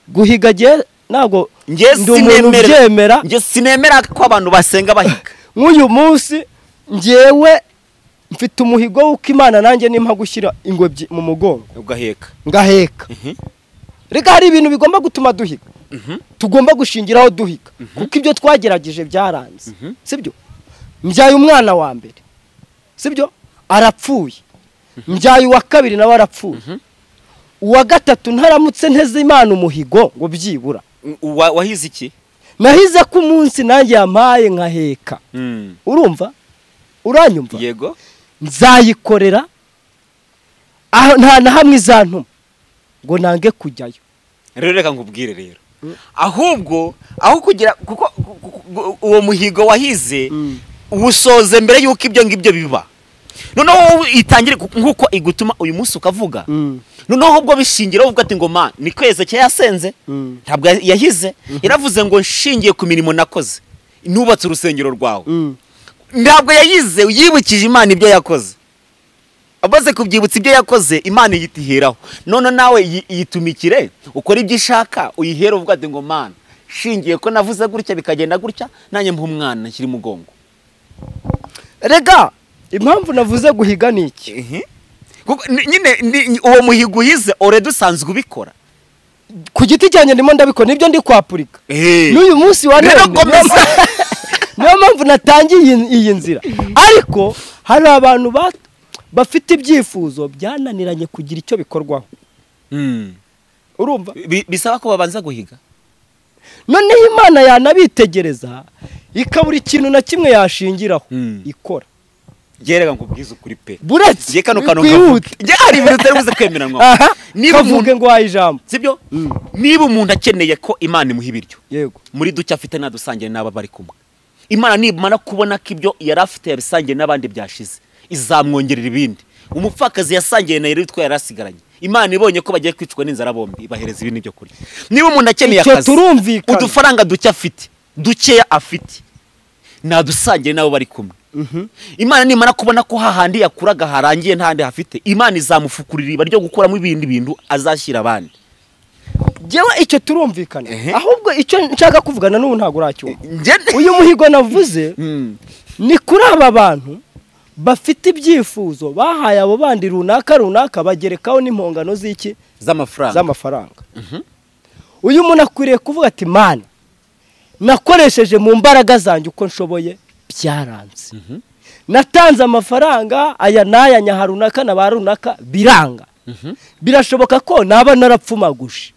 S2: guhiga gihe ntabwo
S1: njye
S2: ndi umuntu
S1: sinemera-
S2: ubyemera
S1: njye sinemera ko abantu basenga bahiga
S2: nk'uyu munsi ngewe mfite umuhigo w'uko imana nanjye nimpa gushyira ingobyi mu mugongo
S1: ugaheka
S2: ngaheka
S1: Mhm.
S2: reka hari ibintu bigomba gutuma duhiga tugomba gushingiraho duhiga kuko ibyo twagerageje byaranze sibyo mbyaye umwana wa mbere sibyo arapfuye mbyaye uwa kabiri nawe arapfuye uwa gatatu ntaramutse nteze imana umuhigo ngo byibura
S1: Wa- wahize iki
S2: nahize ko umunsi nanjye yampaye nkaheka urumva uranyumva
S1: yego
S2: nzayikorera aho nta na hamwe izantuma ngo nange kujyayo
S1: rero reka nkubwire rero ahubwo aho kugira kuko ku- ku- ku- uwo muhigo wahize
S2: Mm.
S1: uwusoze mbere y'uko ibyo ngibyo biba noneho wowe itangire ku- nk'uko igutuma uyu munsi ukavuga
S2: Mm.
S1: noneho ubwo bishingira uvuga ati ngo ma ni kweze cya yasenze
S2: Mm.
S1: ntabwo yahize yaravuze ngo nshingiye ku mirimo nakoze nubatse urusengero rwawe
S2: Mm.
S1: ntabwo yayize yibukije imana ibyo yakoze amaze kubyibutsa ibyo yakoze imana ihita iheraho none nawe yi- yitumikire ukora ibyo ishaka uyihere uvuga ati ngo mana shingiye ko navuze gutya bikagenda gutya nanjye mpa umwana nshyira umugongo
S2: rega impamvu navuze guhiga ni iki
S1: Kuko ni- nyine ni- ni- uwo muhigo uhize oredi usanzwe ubikora
S2: ku giti cyanjye ndimo ndabikora nibyo ndi kwapurika n'uyu munsi wa
S1: Rero
S2: none
S1: komeza.
S2: niyo- niyo mpamvu natangiye iyi- iyi nzira ariko hari abantu ba- bafite ibyifuzo byananiranye kugira icyo bikorwaho
S1: Mm.
S2: urumva
S1: Bi- bisaba ko babanza guhiga
S2: noneho imana yanabitegereza ikabura ikintu na kimwe yashingiraho
S1: Mm.
S2: ikora
S1: gerega ngo ubwize ukuri pe
S2: buretse
S1: ngiye kano kantu kavuga.
S2: wihute.
S1: Ngiye hari ibintu utari buze kwemeranwa
S2: aha
S1: niba umuntu
S2: kavuge ngo waha ijambo
S1: sibyo
S2: Mm.
S1: niba umuntu akeneye ko imana imuha ibiryo
S2: yego
S1: muri duke afite nadusangiye n'aba bari kumwe imana nibamara kubona ko ibyo yari afite yabisangiye n'abandi byashize izamwongerera ibindi umupfakazi yasangiye na yeritwa yari asigaranye imana ibonye ko bagiye kwicwa n'inzara bombi ibahereza ibindi byo kurya niba umuntu akeneye
S2: Icyo
S1: akazi
S2: turumvikana.
S1: udufaranga duke afite dukeya afite nadusangiye n'abo bari kumwe imana nimara kubona ko hahandi yakuraga harangiye ntahandi hafite imana izamufukurira iriba ryo gukuramo ibindi bintu azashyira abandi
S2: njyewe icyo turumvikana
S1: Ehe.
S2: ahubwo icyo nshaka kuvugana n'ubu ntabwo uracyumva
S1: Njye-
S2: uyu muhigo navuze
S1: Mm.
S2: ni kuri aba bantu bafite ibyifuzo bahaye abo bandi runaka runaka bagerekaho n'impongano z'iki
S1: z'amafaranga
S2: z'amafaranga uyu muntu akwiriye kuvuga ati mana nakoresheje mu mbaraga zanjye uko nshoboye byaranze natanze amafaranga aya n'aya nyaha runaka na ba runaka biranga birashoboka ko naba narapfumaguje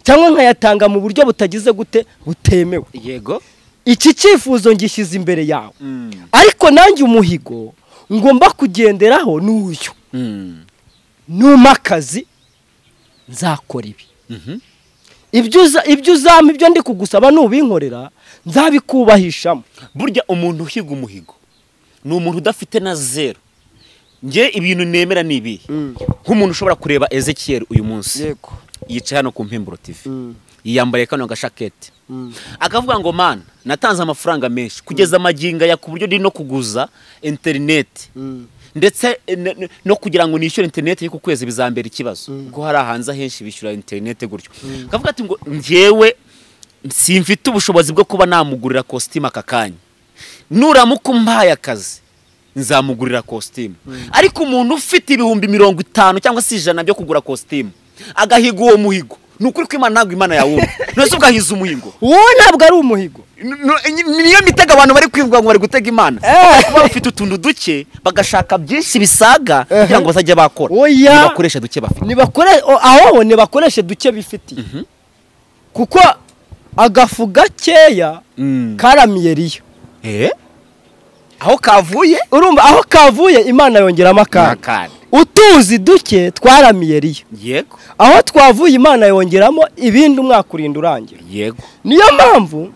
S2: cyangwa nkayatanga mu buryo butagize gute butemewe
S1: yego
S2: iki cyifuzo ngishyize imbere yawe
S1: Mm.
S2: ariko nanjye umuhigo ngomba kugenderaho ni uyu
S1: Mm.
S2: numa akazi nzakora ibi
S1: Mhm.
S2: ibyo uza- ibyo uzampa ibyo ndi kugusaba nubinkorera nzabikubahishamo
S1: burya umuntu uhiga umuhigo ni umuntu udafite na zero njye ibintu nemera ni ibihe nk'umuntu ushobora kureba ezekiyeri uyu munsi
S2: yego
S1: yicaye hano ku mpimburo tivi yiyambariye kano gashaketi
S2: Mm.
S1: akavuga ngo mana natanze amafaranga menshi kugeza amagingo aya ku buryo ndi no kuguza interineti ndetse eh, ne- ne- no kugira ngo nishyure interineti yo ku kwezi bizambera ikibazo kuko hari ahanze ahenshi bishyura interineti gutyo akavuga ati ngo njyewe simfite ubushobozi bwo kuba namugurira kositimu aka kanya nuramuka umpaye akazi nzamugurira kositimu ariko umuntu ufite ibihumbi mirongo itanu cyangwa se ijana byo kugura kositimu agahiga uwo muhigo ni ukuri ko imana ntabwo imana yawumva ntose ugahiza umuhigo
S2: uwo ntabwo ari umuhigo
S1: N- n- niyo mitego abantu bari kwivuga ngo bari gutega imana
S2: Eh.
S1: kuba bafite utuntu duke bagashaka byinshi bisaga
S2: Eh.
S1: kugira ngo bazajye bakora
S2: Oya.
S1: nibakoresha duke bafite
S2: Nibakore- o- aho ntibakoreshe duke bifitiye kuko agafu gakeya
S1: Mm.
S2: karamiye riyo
S1: Eh? aho kavuye
S2: urumva aho kavuye imana yongeramo
S1: ni
S2: akandi
S1: akandi.
S2: utuzi duke twaramiye riyo
S1: yego
S2: aho twavuye imana yongeramo ibindi umwaka urinda urangira
S1: yego
S2: niyo mpamvu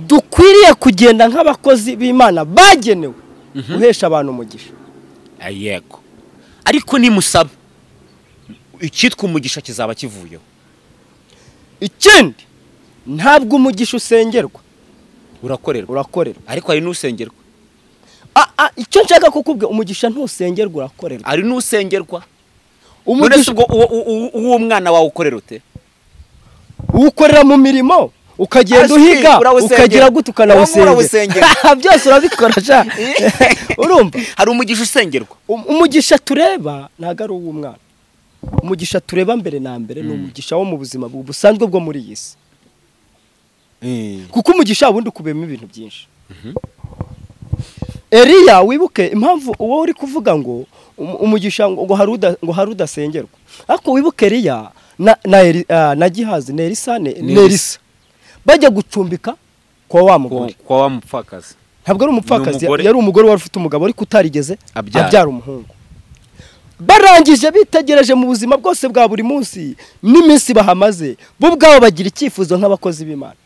S2: dukwiriye kugenda nk'abakozi b'imana bagenewe guhesha abantu umugisha
S1: Ah, yego ariko nimusaba icyitwa umugisha kizaba kivuyeho
S2: ikindi ntabwo umugisha usengerwa
S1: urakorerwa
S2: urakorerwa
S1: ariko hari n'usengerwa
S2: Ah, ah, icyo nshaka kukubwira umugisha ntusengerwa urakorerwa
S1: hari n'usengerwa none se
S2: umugisha
S1: ubwo uwo- uwo uwo mwana wawe ukorera ute
S2: uwukorera mu mirimo ukagenda
S1: Ah, si,
S2: uhiga
S1: urawusengera.
S2: ukagira gute
S1: Uramura
S2: ukanawusengera
S1: urawusengera.
S2: byose urabikora sha urumva
S1: hari umugisha usengerwa
S2: Um- umugisha tureba ntabwo ari uw'umwana umugisha tureba mbere na mbere ni umugisha wo mu buzima bu- busanzwe bwo muri iyi si kuko umugisha wundi ukubiyemo ibintu byinshi eriya wibuke impamvu uwo uri kuvuga ngo um- umugisha ngo ngo hari uda- ngo hari udasengerwa ariko wibuke eriya na na, eri, ah, na gihazi na erisa ne-
S1: Ni
S2: na
S1: Elisa.
S2: erisa bajya gucumbika kwa wa mugore
S1: kwa wa mupfakazi
S2: ntabwo ari umupfakazi
S1: Ni umugore.
S2: yari umugore wari ufite umugabo ariko utarigeze
S1: Abyara.
S2: abyara umuhungu barangije bitegereje mu buzima bwose bwa buri munsi n'iminsi bahamaze bo ubwabo bagira icyifuzo nk'abakozi b'imana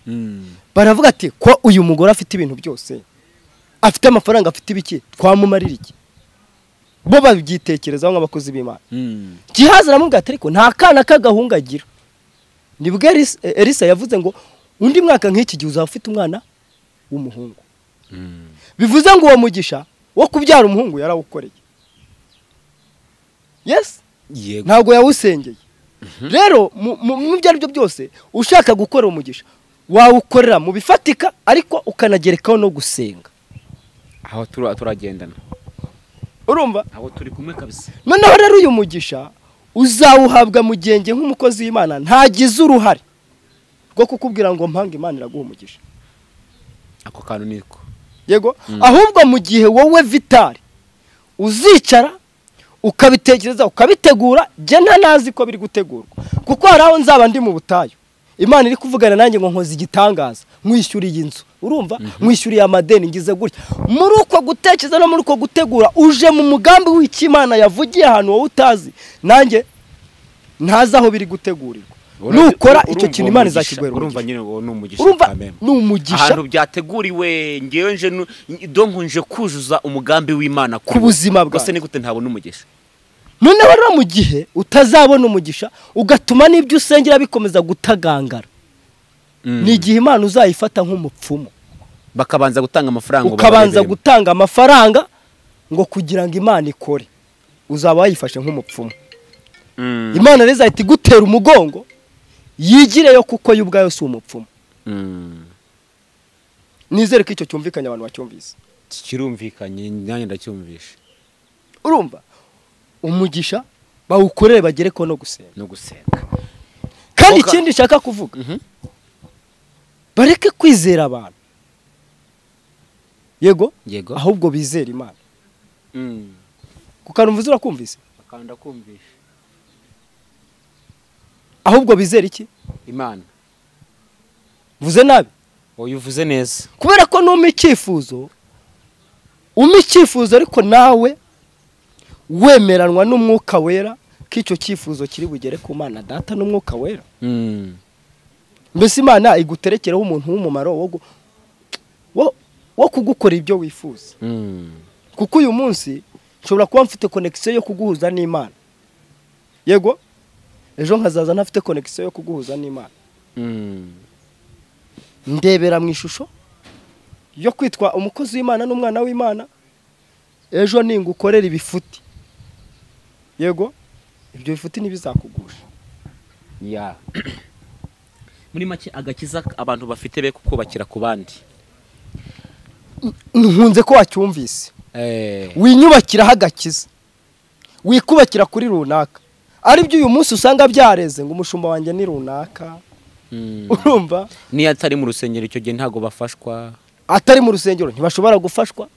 S2: baravuga ati ko uyu mugore afite ibintu byose afite amafaranga afite ibiki twamumarira iki bo babyitekerezaho nk'abakozi b'imana gihazi aramubwira ati ariko nta kana k'agahungu agira nibwo Elisa- elisa yavuze ngo undi mwaka nk'iki gihe uzaba ufite umwana w'umuhungu bivuze ngo uwo mugisha wo kubyara umuhungu yarawukoreye yes
S1: yego
S2: ntabwo yawusengeye rero mu- mu- mu byo ari byo byose ushaka gukora umugisha wawukorera mu bifatika ariko ukanagerekaho no gusenga
S1: aho tura- turagendana
S2: urumva
S1: aho turi kumwe kabisa
S2: noneho rero uyu mugisha uzawuhabwa mu genge nk'umukozi w'imana ntagize uruhare rwo kukubwira ngo mpanga imana iraguha umugisha
S1: ako kantu niko
S2: yego ahubwo mu gihe wowe vitari uzicara ukabitekereza ukabitegura njye nta nazi ko biri gutegurwa kuko hari aho nzaba ndi mu butayu imana iri kuvugana nanjye ngo nkoze igitangaza nkwishyuriye inzu urumva nkwishyuriye amadeni ngize gutya muri uko gutekereza no muri uko gutegura uje mu mugambi w'icy'imana yavugiye ahantu wowe utazi nanjye ntazi aho biri gutegurirwa nukora icyo kintu imana izakiguhera
S1: urumva
S2: umugisha
S1: nyine uwo ni umugisha
S2: urumva
S1: kamembe.
S2: ni umugisha
S1: ahantu byateguriwe ngewe nje nu- donko nje kuzuza umugambi w'imana
S2: Ku buzima bwawe.
S1: bwose nigute ntabona umugisha
S2: noneho rero mu gihe utazabona umugisha ugatuma n'ibyo usengera bikomeza gutagangara ni igihe imana uzayifata nk'umupfumu
S1: bakabanza gutanga amafaranga ngo
S2: ukabanza
S1: babareberemo.
S2: gutanga amafaranga ngo kugira ngo imana ikore uzaba wayifashe nk'umupfumu
S1: Mm,
S2: imana rero izahita igutera umugongo yigireyo kuko yo ubwayo si umupfumu
S1: mm.
S2: nizere ko icyo cyumvikanye abantu bacyumvise
S1: kirumvikanye nanjye ndacyumvisha
S2: urumva umugisha bawukorere bagere ko no gusenga
S1: no gusenga
S2: kandi
S1: Oka-
S2: ikindi nshaka kuvuga
S1: Mhm.
S2: bareke kwizera abantu yego
S1: yego
S2: ahubwo bizere imana
S1: Mm.
S2: kukanumva urakumvise
S1: akanda kumvisha
S2: ahubwo bizera iki
S1: imana
S2: mvuze nabi
S1: wowe uvuze neza
S2: kubera ko numa icyifuzo uma icyifuzo ariko nawe wemeranwa n'umwuka wera ko icyo cyifuzo kiri bugere ku mana data n'umwuka wera
S1: Mm.
S2: mbese imana iguterekereho umuntu w'umumaro wo gu- wo- wo kugukora ibyo wifuza
S1: Mm.
S2: kuko uyu munsi nshobora kuba mfite konekisiyo yo kuguhuza n'imana yego ejo nkazaza ntafite konekisiyo yo kuguhuza n'imana
S1: Mm.
S2: ndebera mu ishusho yo kwitwa umukozi w'imana n'umwana w'imana ejo ningukorera ibifuti yego ibyo bifuti ntibizakugusha
S1: ya muri make agakiza abantu bafite be kukubakira ku bandi
S2: nkunze ko wacyumvise winyubakiraho agakiza wikubakira kuri runaka aribyo uyu munsi usanga byareze ngo umushumba wanjye ni runaka
S1: Mm.
S2: urumva
S1: niyo atari mu rusengero icyo gihe ntabwo bafashwa
S2: atari mu rusengero ntibashobora gufashwa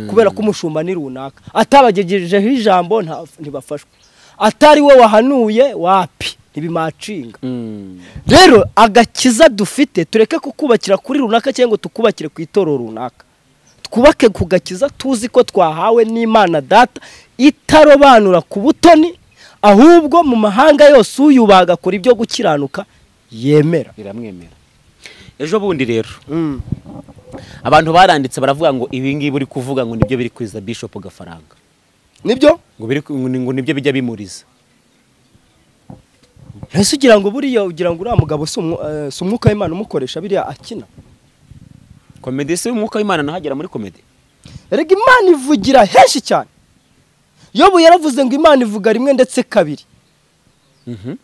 S2: kubera ko umushumba ni runaka atabagejejeho ijambo nta- ntibafashwa atari we wahanuye wapi ntibimacinga
S1: Mm.
S2: rero agakiza dufite tureke kukubakira kuri runaka cyangwa ngo tukubakire ku itoro runaka twubake ku gakiza tuzi ko twahawe n'imana data itarobanura ku butoni ahubwo mu mahanga yose uyubaga kuri ibyo gukiranuka yemera
S1: biramwemera ejo bundi rero abantu baranditse baravuga ngo ibi ngibi uri kuvuga ngo nibyo biri kwiza bishop gafaranga
S2: nibyo
S1: ngo biri ku- ngo nibyo bijya bimuriza
S2: ese ugira ngo buriya ugira ngo uriya mugabo si umwu- eh, si umwuka w'imana umukoresha biriya akina
S1: komedi se umwuka w'imana nahagera muri komedi
S2: erega imana ivugira henshi cyane yobu yaravuze ngo imana ivuga rimwe ndetse kabiri
S1: Mhm.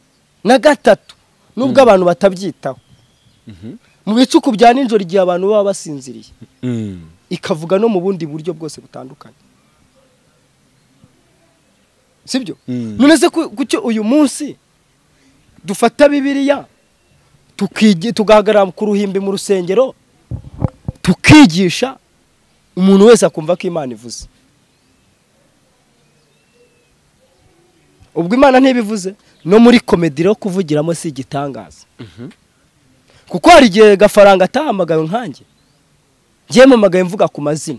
S2: na gatatu nubwo abantu batabyitaho
S1: Mhm.
S2: mu bicuku bya nijoro igihe abantu baba basinziriye
S1: Mm.
S2: ikavuga no mu bundi buryo bwose butandukanye sibyo
S1: Mm.
S2: none se ku- kucyo uyu munsi dufata bibiliya tukigi- tugahagarara ku ruhimbi mu rusengero tukigisha umuntu wese akumva ko imana ivuze ubwo imana ntibivuze no muri komedi rero kuvugiramo si igitangaza kuko hari igihe gafaranga atahamagawe nkanjye njyewe mpamagaye mvuga ku mazina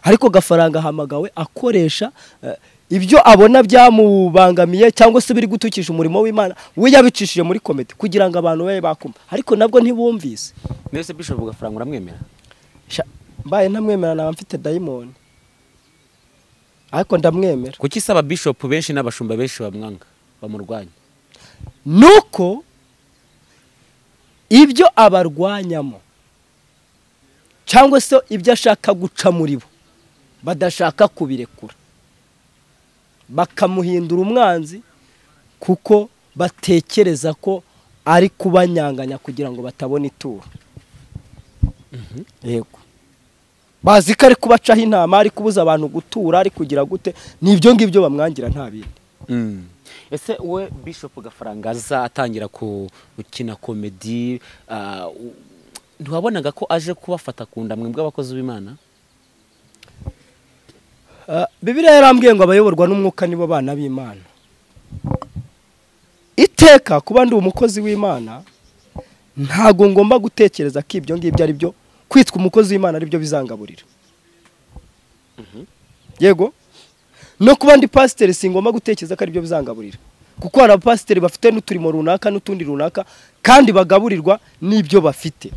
S2: ariko gafaranga ahamagawe akoresha eh, ibyo abona byamubangamiye cyangwa se biri gutukisha umurimo w'imana we yabicishije muri komedi kugira ngo abantu babe bakumva ariko nabwo ntibumvise
S1: mwese bishop gafaranga uramwemera
S2: Sha- mbaye ntamwemera naba mfite dayimoni ariko ndamwemera
S1: kuki isaba bishop benshi n'abashumba benshi bamwanga bamurwanya
S2: nuko ibyo abarwanyamo cyangwa se ibyo ashaka guca muri bo badashaka kubirekura bakamuhindura umwanzi kuko batekereza ko ari kubanyanganya kugira ngo batabona ituro yego bazi ko ari kubacaho intama ari kubuza abantu gutura ari kugira gute ni ibyo ngibyo bamwangira nta bindi
S1: ese we bishop gafaranga azatangira ku- gukina komedi ah, u- ntiwabonaga ko aje kubafata ku nda mwebwe abakozi b'imana
S2: Ah, bibiliya yarambwiye ngo abayoborwa n'umwuka nibo bana b'imana iteka kuba ndi umukozi w'imana ntabwo ngomba gutekereza ko ibyo ngibyo ari byo kwitwa umukozi w'imana ari byo bizangaburira yego no kuba ndi pasiteri singomba gutekereza ko ari byo bizangaburira kuko hari abapasiteri bafite n'uturimo runaka n'utundi runaka kandi bagaburirwa n'ibyo bafite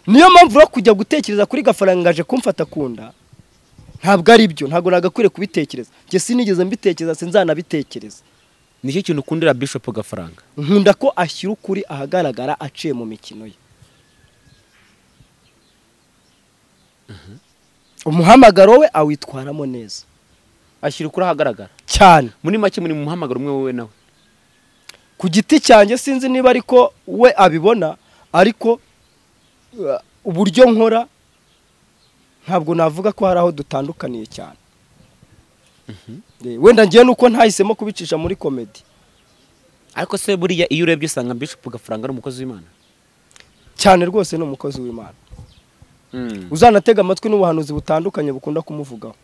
S2: niyo mpamvu rero kujya gutekereza kuri gafaranga ngo aje kumfata ku nda ntabwo ari byo ntabwo nagakwiye kubitekereza njye sinigeze mbitekereza sinzanabitekereza
S1: nicyo kintu ukundira bishop gafaranga
S2: nkunda ko ashyira ukuri ahagaragara aciye mu mikino ye umuhamagaro we awitwaramo neza
S1: ashyira ukuri ahagaragara
S2: cyane
S1: muri make muri mu muhamagaro umwe wowe nawe
S2: ku giti cyanjye sinzi niba ariko we abibona ariko uh, uburyo nkora ntabwo navuga ko hari aho dutandukaniye cyane Eh, wenda ngewe nuko ntahisemo kubicisha muri komedi
S1: ariko se buriya iyo urebye usanga bishop gafaranga ari umukozi w'imana
S2: cyane rwose ni umukozi w'imana uzanatega amatwi n'ubuhanuzi butandukanye bukunda kumuvugaho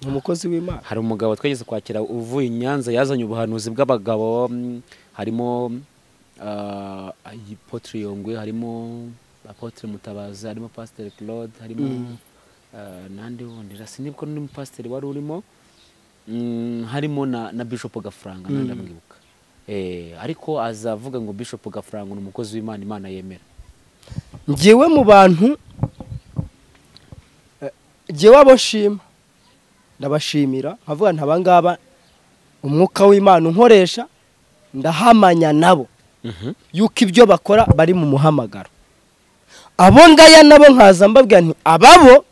S2: ni umukozi w'imana
S1: hari umugabo twageze kwakira uvuye i nyanza yazanye ubuhanuzi bw'abagabo mm, harimo ah, apotre yongwe harimo apotre mutabazi harimo pasiteri claude harimo ah, nande wundi sinibuka n'undi mupasiteri wari urimo Mm, harimo na, na bishop gafaranga mm. ndamwibuka eh, ariko azavuga ngo bishop gafaranga ni umukozi w'imana imana yemera
S2: ngewe mu bantu eh, ngewe abo nshima ndabashimira nkavuga nti abangaba umwuka w'imana unkoresha ndahamanya nabo yuko ibyo bakora bari mu muhamagaro abo ngaya nabo nkaza mbabwira nti ababo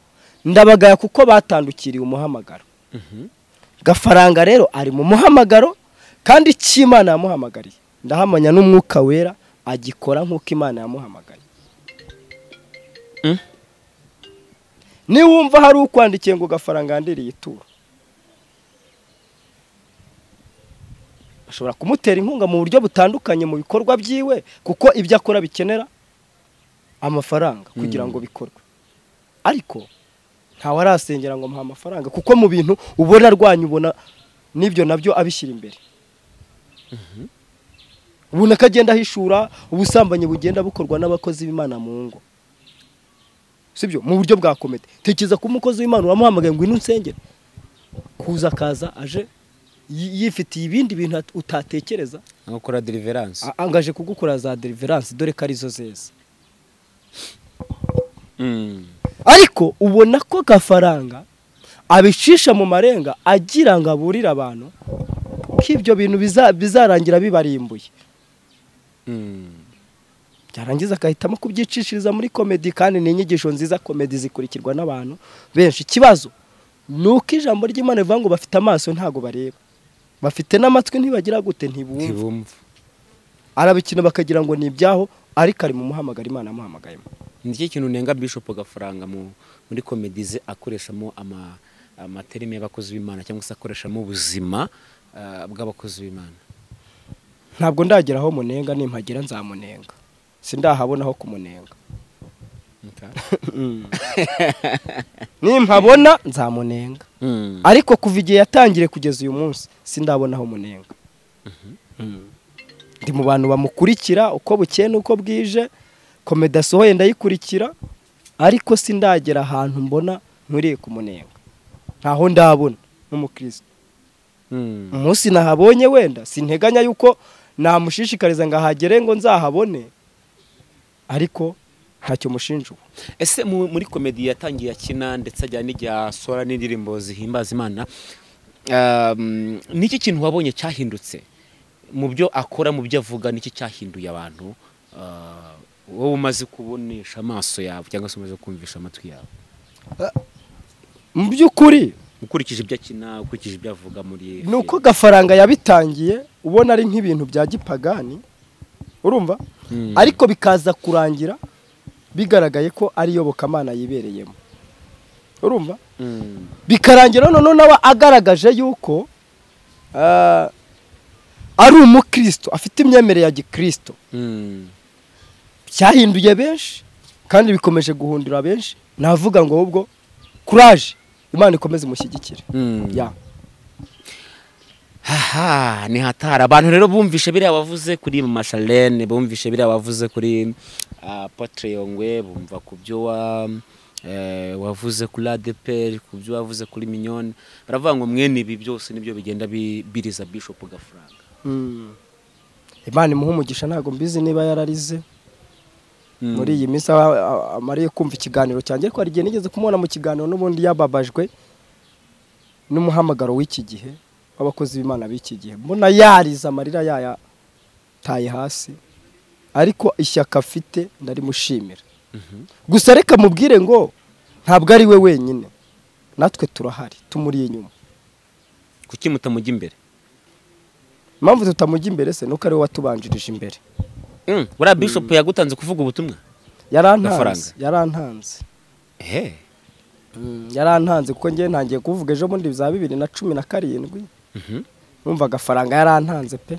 S2: ndabagaya kuko batandukiriye umuhamagaro gafaranga rero ari mu muhamagaro kandi icyo imana yamuhamagariye ndahamanya n'umwuka wera agikora nk'uko imana yamuhamagariye
S1: Mm.
S2: niwumva hari ukwandikiye ngo gafaranga yandiriye ituro ashobora kumutera inkunga mu buryo butandukanye mu bikorwa byiwe kuko ibyo akora bikenera amafaranga kugira ngo bikorwe ariko ntawe arasengera ngo muha amafaranga kuko mu bintu ubona arwanya ubona n'ibyo nabyo abishyira imbere ubona ko agenda ahishura ubusambanyi bugenda bukorwa n'abakozi b'imana mu ngo sibyo mu buryo bwa komite tekereza ko umukozi w'imana uramuhamagaye ngo ino nsengere kuza akaza aje yi- yifitiye ibindi bintu at- utatekereza
S1: nko gukora deliverance
S2: a- angaje kugukora za deliverance dore ko arizo zeza
S1: Mm.
S2: ariko ubona ko gafaranga abicisha mu marenga agira ngo aburire abantu ko ibyo bintu biza- bizarangira bibarimbuye
S1: Mm.
S2: byarangiza agahitamo kubyicishiriza muri komedi kandi ni inyigisho nziza komedi zikurikirwa n'abantu benshi ikibazo ni uko ijambo ry'imana rivuga ngo bafite amaso ntago bareba bafite n'amatwi ntibagira gute ntibumva
S1: ntibumva
S2: arabikina bakagira ngo ni ibyaho ariko ari mu muhamagaro imana yamuhamagayemo
S1: nicyo kintu nenga bishop gafaranga mu muri komedi ze akoreshamo ama amaterime y'abakozi b'imana cyangwa se akoreshamo ubuzima ah, bw'abakozi b'imana
S2: ntabwo ndagira aho munenga nimpagera nzamunenga sindahabona aho kumunenga
S1: Okay.
S2: nimpabona nzamunenga
S1: Mm.
S2: ariko kuva igihe yatangiriye kugeza uyu munsi sindabonaho umunenga Mm. ndi mu bantu bamukurikira uko bukeye n'uko bwije komedi asohoye ndayikurikira ariko sindagera ahantu mbona nkwiriye kumunenga ntaho ndabona nk'umukristo
S1: Mm.
S2: umunsi nahabonye wenda sinteganya yuko namushishikariza ngo ahagere ngo nzahabone ariko ntacyo mushinja ubu
S1: ese mu- muri komedi yatangiye akina ndetse ajyana n'igihe asora n'indirimbo zihimbaza imana um, niki kintu wabonye cyahindutse mu byo akora mu byo avuga niki cyahinduye abantu ah, wowe umaze kubonesha amaso yawe cyangwa se umaze kumvisha amatwi yawe
S2: mu by'ukuri
S1: ukurikije ibyo akina ukurikije ibyo avuga muri
S2: ni uko gafaranga yabitangiye ubona ari nk'ibintu bya gipagani urumva
S1: Mm.
S2: ariko bikaza kurangira bigaragaye ko ari iyobokamana yibereyemo urumva
S1: Mm.
S2: bikarangira noneho nawe agaragaje yuko ah, ari umukristo afite imyemerere ya gikristo
S1: Mm.
S2: byahinduye benshi kandi bikomeje guhundura benshi navuga ngo ahubwo kuraje imana ikomeze imushyigikire
S1: Mm.
S2: ya
S1: haha ni hatari abantu rero bumvishe biriya wavuze kuri mama Charlene bumvishe biriya wavuze kuri ah, Apotre Yongwe bumva ku byo wa eh, wavuze kuri ADPR ku byo wavuze kuri Mignone baravuga ngo mwene ibi byose nibyo bigenda bi- biriza Bishop Gafaranga
S2: Mm. imana imuha umugisha ntabwo mbizi niba yararize
S1: Mm.
S2: muri iyi minsi aba- a- amariye kumva ikiganiro cyanjye ariko hari igihe nigeze kumubona mu kiganiro n'ubundi yababajwe n'umuhamagaro w'iki gihe w'abakozi b'imana b'iki gihe mbona yarize amarira yayataye hasi ariko ishyaka afite ndarimushimira gusa reka mubwire ngo ntabwo ari we wenyine natwe turahari tumuri inyuma
S1: kuki mutamujya imbere
S2: impamvu tutamujya imbere se nuko ariwe watubanjirije imbere
S1: Mm, buriya bishop yagutanze kuvuga ubutumwa
S2: yarantanze
S1: Gafaranga.
S2: yarantanze
S1: ehe
S2: Mm, yarantanze kuko ngewe ntangiye kuvuga ejo bundi za bibiri na cumi na karindwi
S1: Mhm.
S2: numva agafaranga yarantanze pe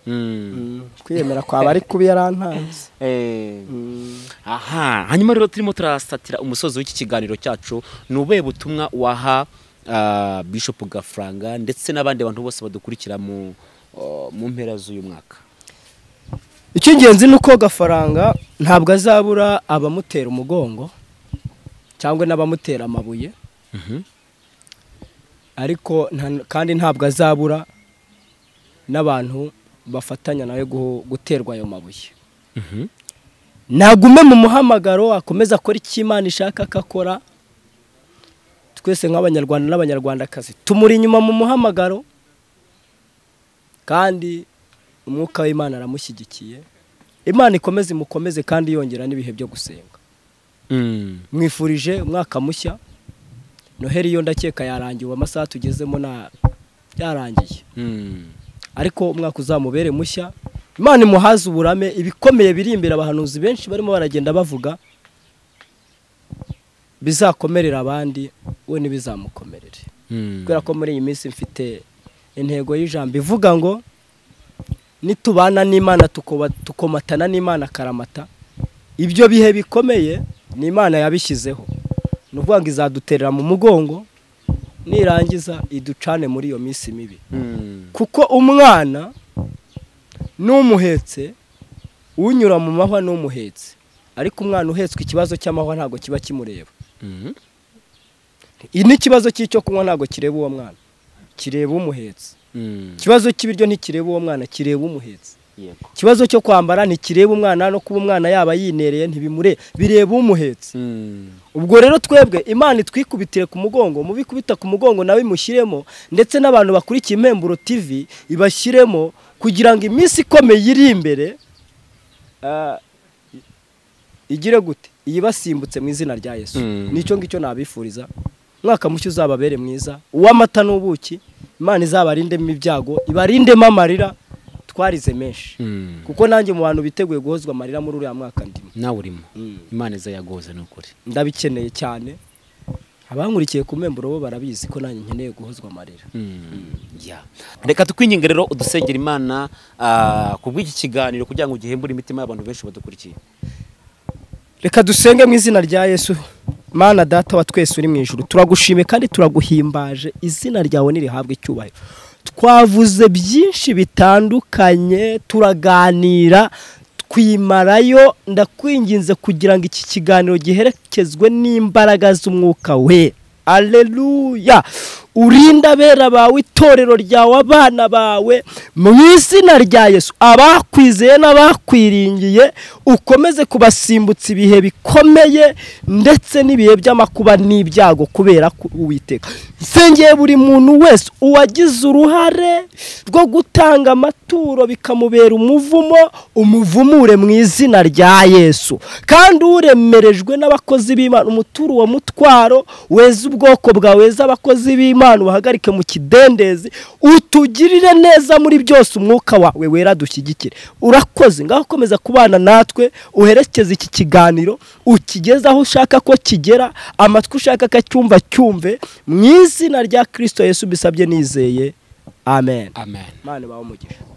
S1: Mm.
S2: Mm, kwiyemera kwaba ari kubi yarantanze
S1: Eh,
S2: Mm.
S1: aha hanyuma rero turimo turasatira umusozi w'iki kiganiro cyacu ni ubuhe butumwa waha ah, bishop gafaranga ndetse n'abandi bantu bose badukurikira mu oh, mu mpera z'uyu mwaka
S2: icy'ingenzi ni uko gafaranga ntabwo azabura abamutera umugongo cyangwa n'abamutera amabuye
S1: Mhm.
S2: ariko nta- kandi ntabwo azabura n'abantu bafatanya nawe guho- guterwa ayo mabuye
S1: Mhm.
S2: nagume mu muhamagaro akomeza akora icyo imana ishaka ko akora twese nk'abanyarwanda n'abanyarwandakazi tumuri inyuma mu muhamagaro kandi umwuka w'imana aramushyigikiye imana ikomeze imukomeze kandi yongera n'ibihe byo gusenga
S1: Mm.
S2: mwifurije umwaka mushya noheli yo ndakeka yarangiwe amasaha tugezemo na yarangiye
S1: Mm.
S2: ariko umwaka uzamubere mushya imana imuhaze uburame ibikomeye biri imbere abahanuzi benshi barimo baragenda bavuga bizakomerera abandi we ntibizamukomerere
S1: Mm.
S2: kubera ko muri iyi minsi mfite intego y'ijambo ivuga ngo nitubana n'imana tukoba- tukomatana n'imana karamata ibyo bihe bikomeye ni imana yabishyizeho ni ukuvuga ngo izaduterera mu mugongo nirangiza iducane muri iyo minsi mibi
S1: Mm.
S2: kuko umwana n'umuhetse unyura mu mahwa n'umuhetse ariko umwana uhetswe ikibazo cy'amahwa ntabwo kiba kimureba
S1: Mhm.
S2: n'ikibazo cy'icyo kunywa ntabwo kireba uwo mwana kireba umuhetse
S1: Mm.
S2: ikibazo cy'ibiryo ntikireba uwo mwana kireba umuhetse
S1: Yego.
S2: ikibazo cyo kwambara ntikireba umwana no kuba umwana yaba yinereye ntibimure bireba umuhetse
S1: Mm.
S2: ubwo rero twebwe imana itwikubitire ku mugongo mubikubita ku mugongo nawe imushyiremo ndetse n'abantu bakurikiye impemburo tv ibashyiremo kugira ngo iminsi ikomeye iri imbere ah, igire gute iyibasimbutse mu izina rya yesu
S1: Mm.
S2: nicyo ngicyo nabifuriza umwaka mushya uzababere mwiza uw'amata n'ubuki imana izabarindemo ibyago ibarindemo amarira twarize menshi
S1: Mm.
S2: kuko nanjye mu bantu biteguye guhozwa amarira muri uriya mwaka ndimo
S1: nawe urimo
S2: Mm.
S1: imana izayagoze ni ukuri
S2: ndabikeneye cyane abankurikiye ku memburo bo barabizi ko nanjye nkeneye guhozwa amarira
S1: Yeah. reka tukwinginga rero udusengera imana ah, ku bw'iki kiganiro kugira ngo gihembure imitima y'abantu benshi badukurikiye
S2: reka dusenge mu izina rya yesu mana data wa twese uri mu ijuru turagushimiye kandi turaguhimbaje izina ryawe ntirihabwe icyubahiro twavuze byinshi bitandukanye turaganira twimarayo ndakwinginze kugira ngo iki kiganiro giherekezwe n'imbaraga z'umwuka we Aleluya urinde abera bawe itorero ryawe abana bawe mu izina rya Yesu abakwizeye n'abakwiringiye ukomeze kubasimbutsa ibihe bikomeye ndetse n'ibihe by'amakuba n'ibyago kubera ko uwiteka nsengeye buri muntu wese uwagize uruhare rwo gutanga amaturo bikamubera umuvumo umuvumure mu izina rya Yesu kandi uremerejwe n'abakozi b'Imana umutura uwo mutwaro weze ubwoko bwawe weze abakozi b'Imana ubahagarike mu kidendezi utugirire neza muri byose umwuka wawe wera dushyigikire urakoze ngaho komeza kubana natwe uherekeze iki kiganiro ukigeze aho ushaka ko kigera amatwi ushaka ko acyumva cyumve mu izina rya Kristo Yesu bisabye nizeye amen
S1: amen
S2: Imana ibahe umugisha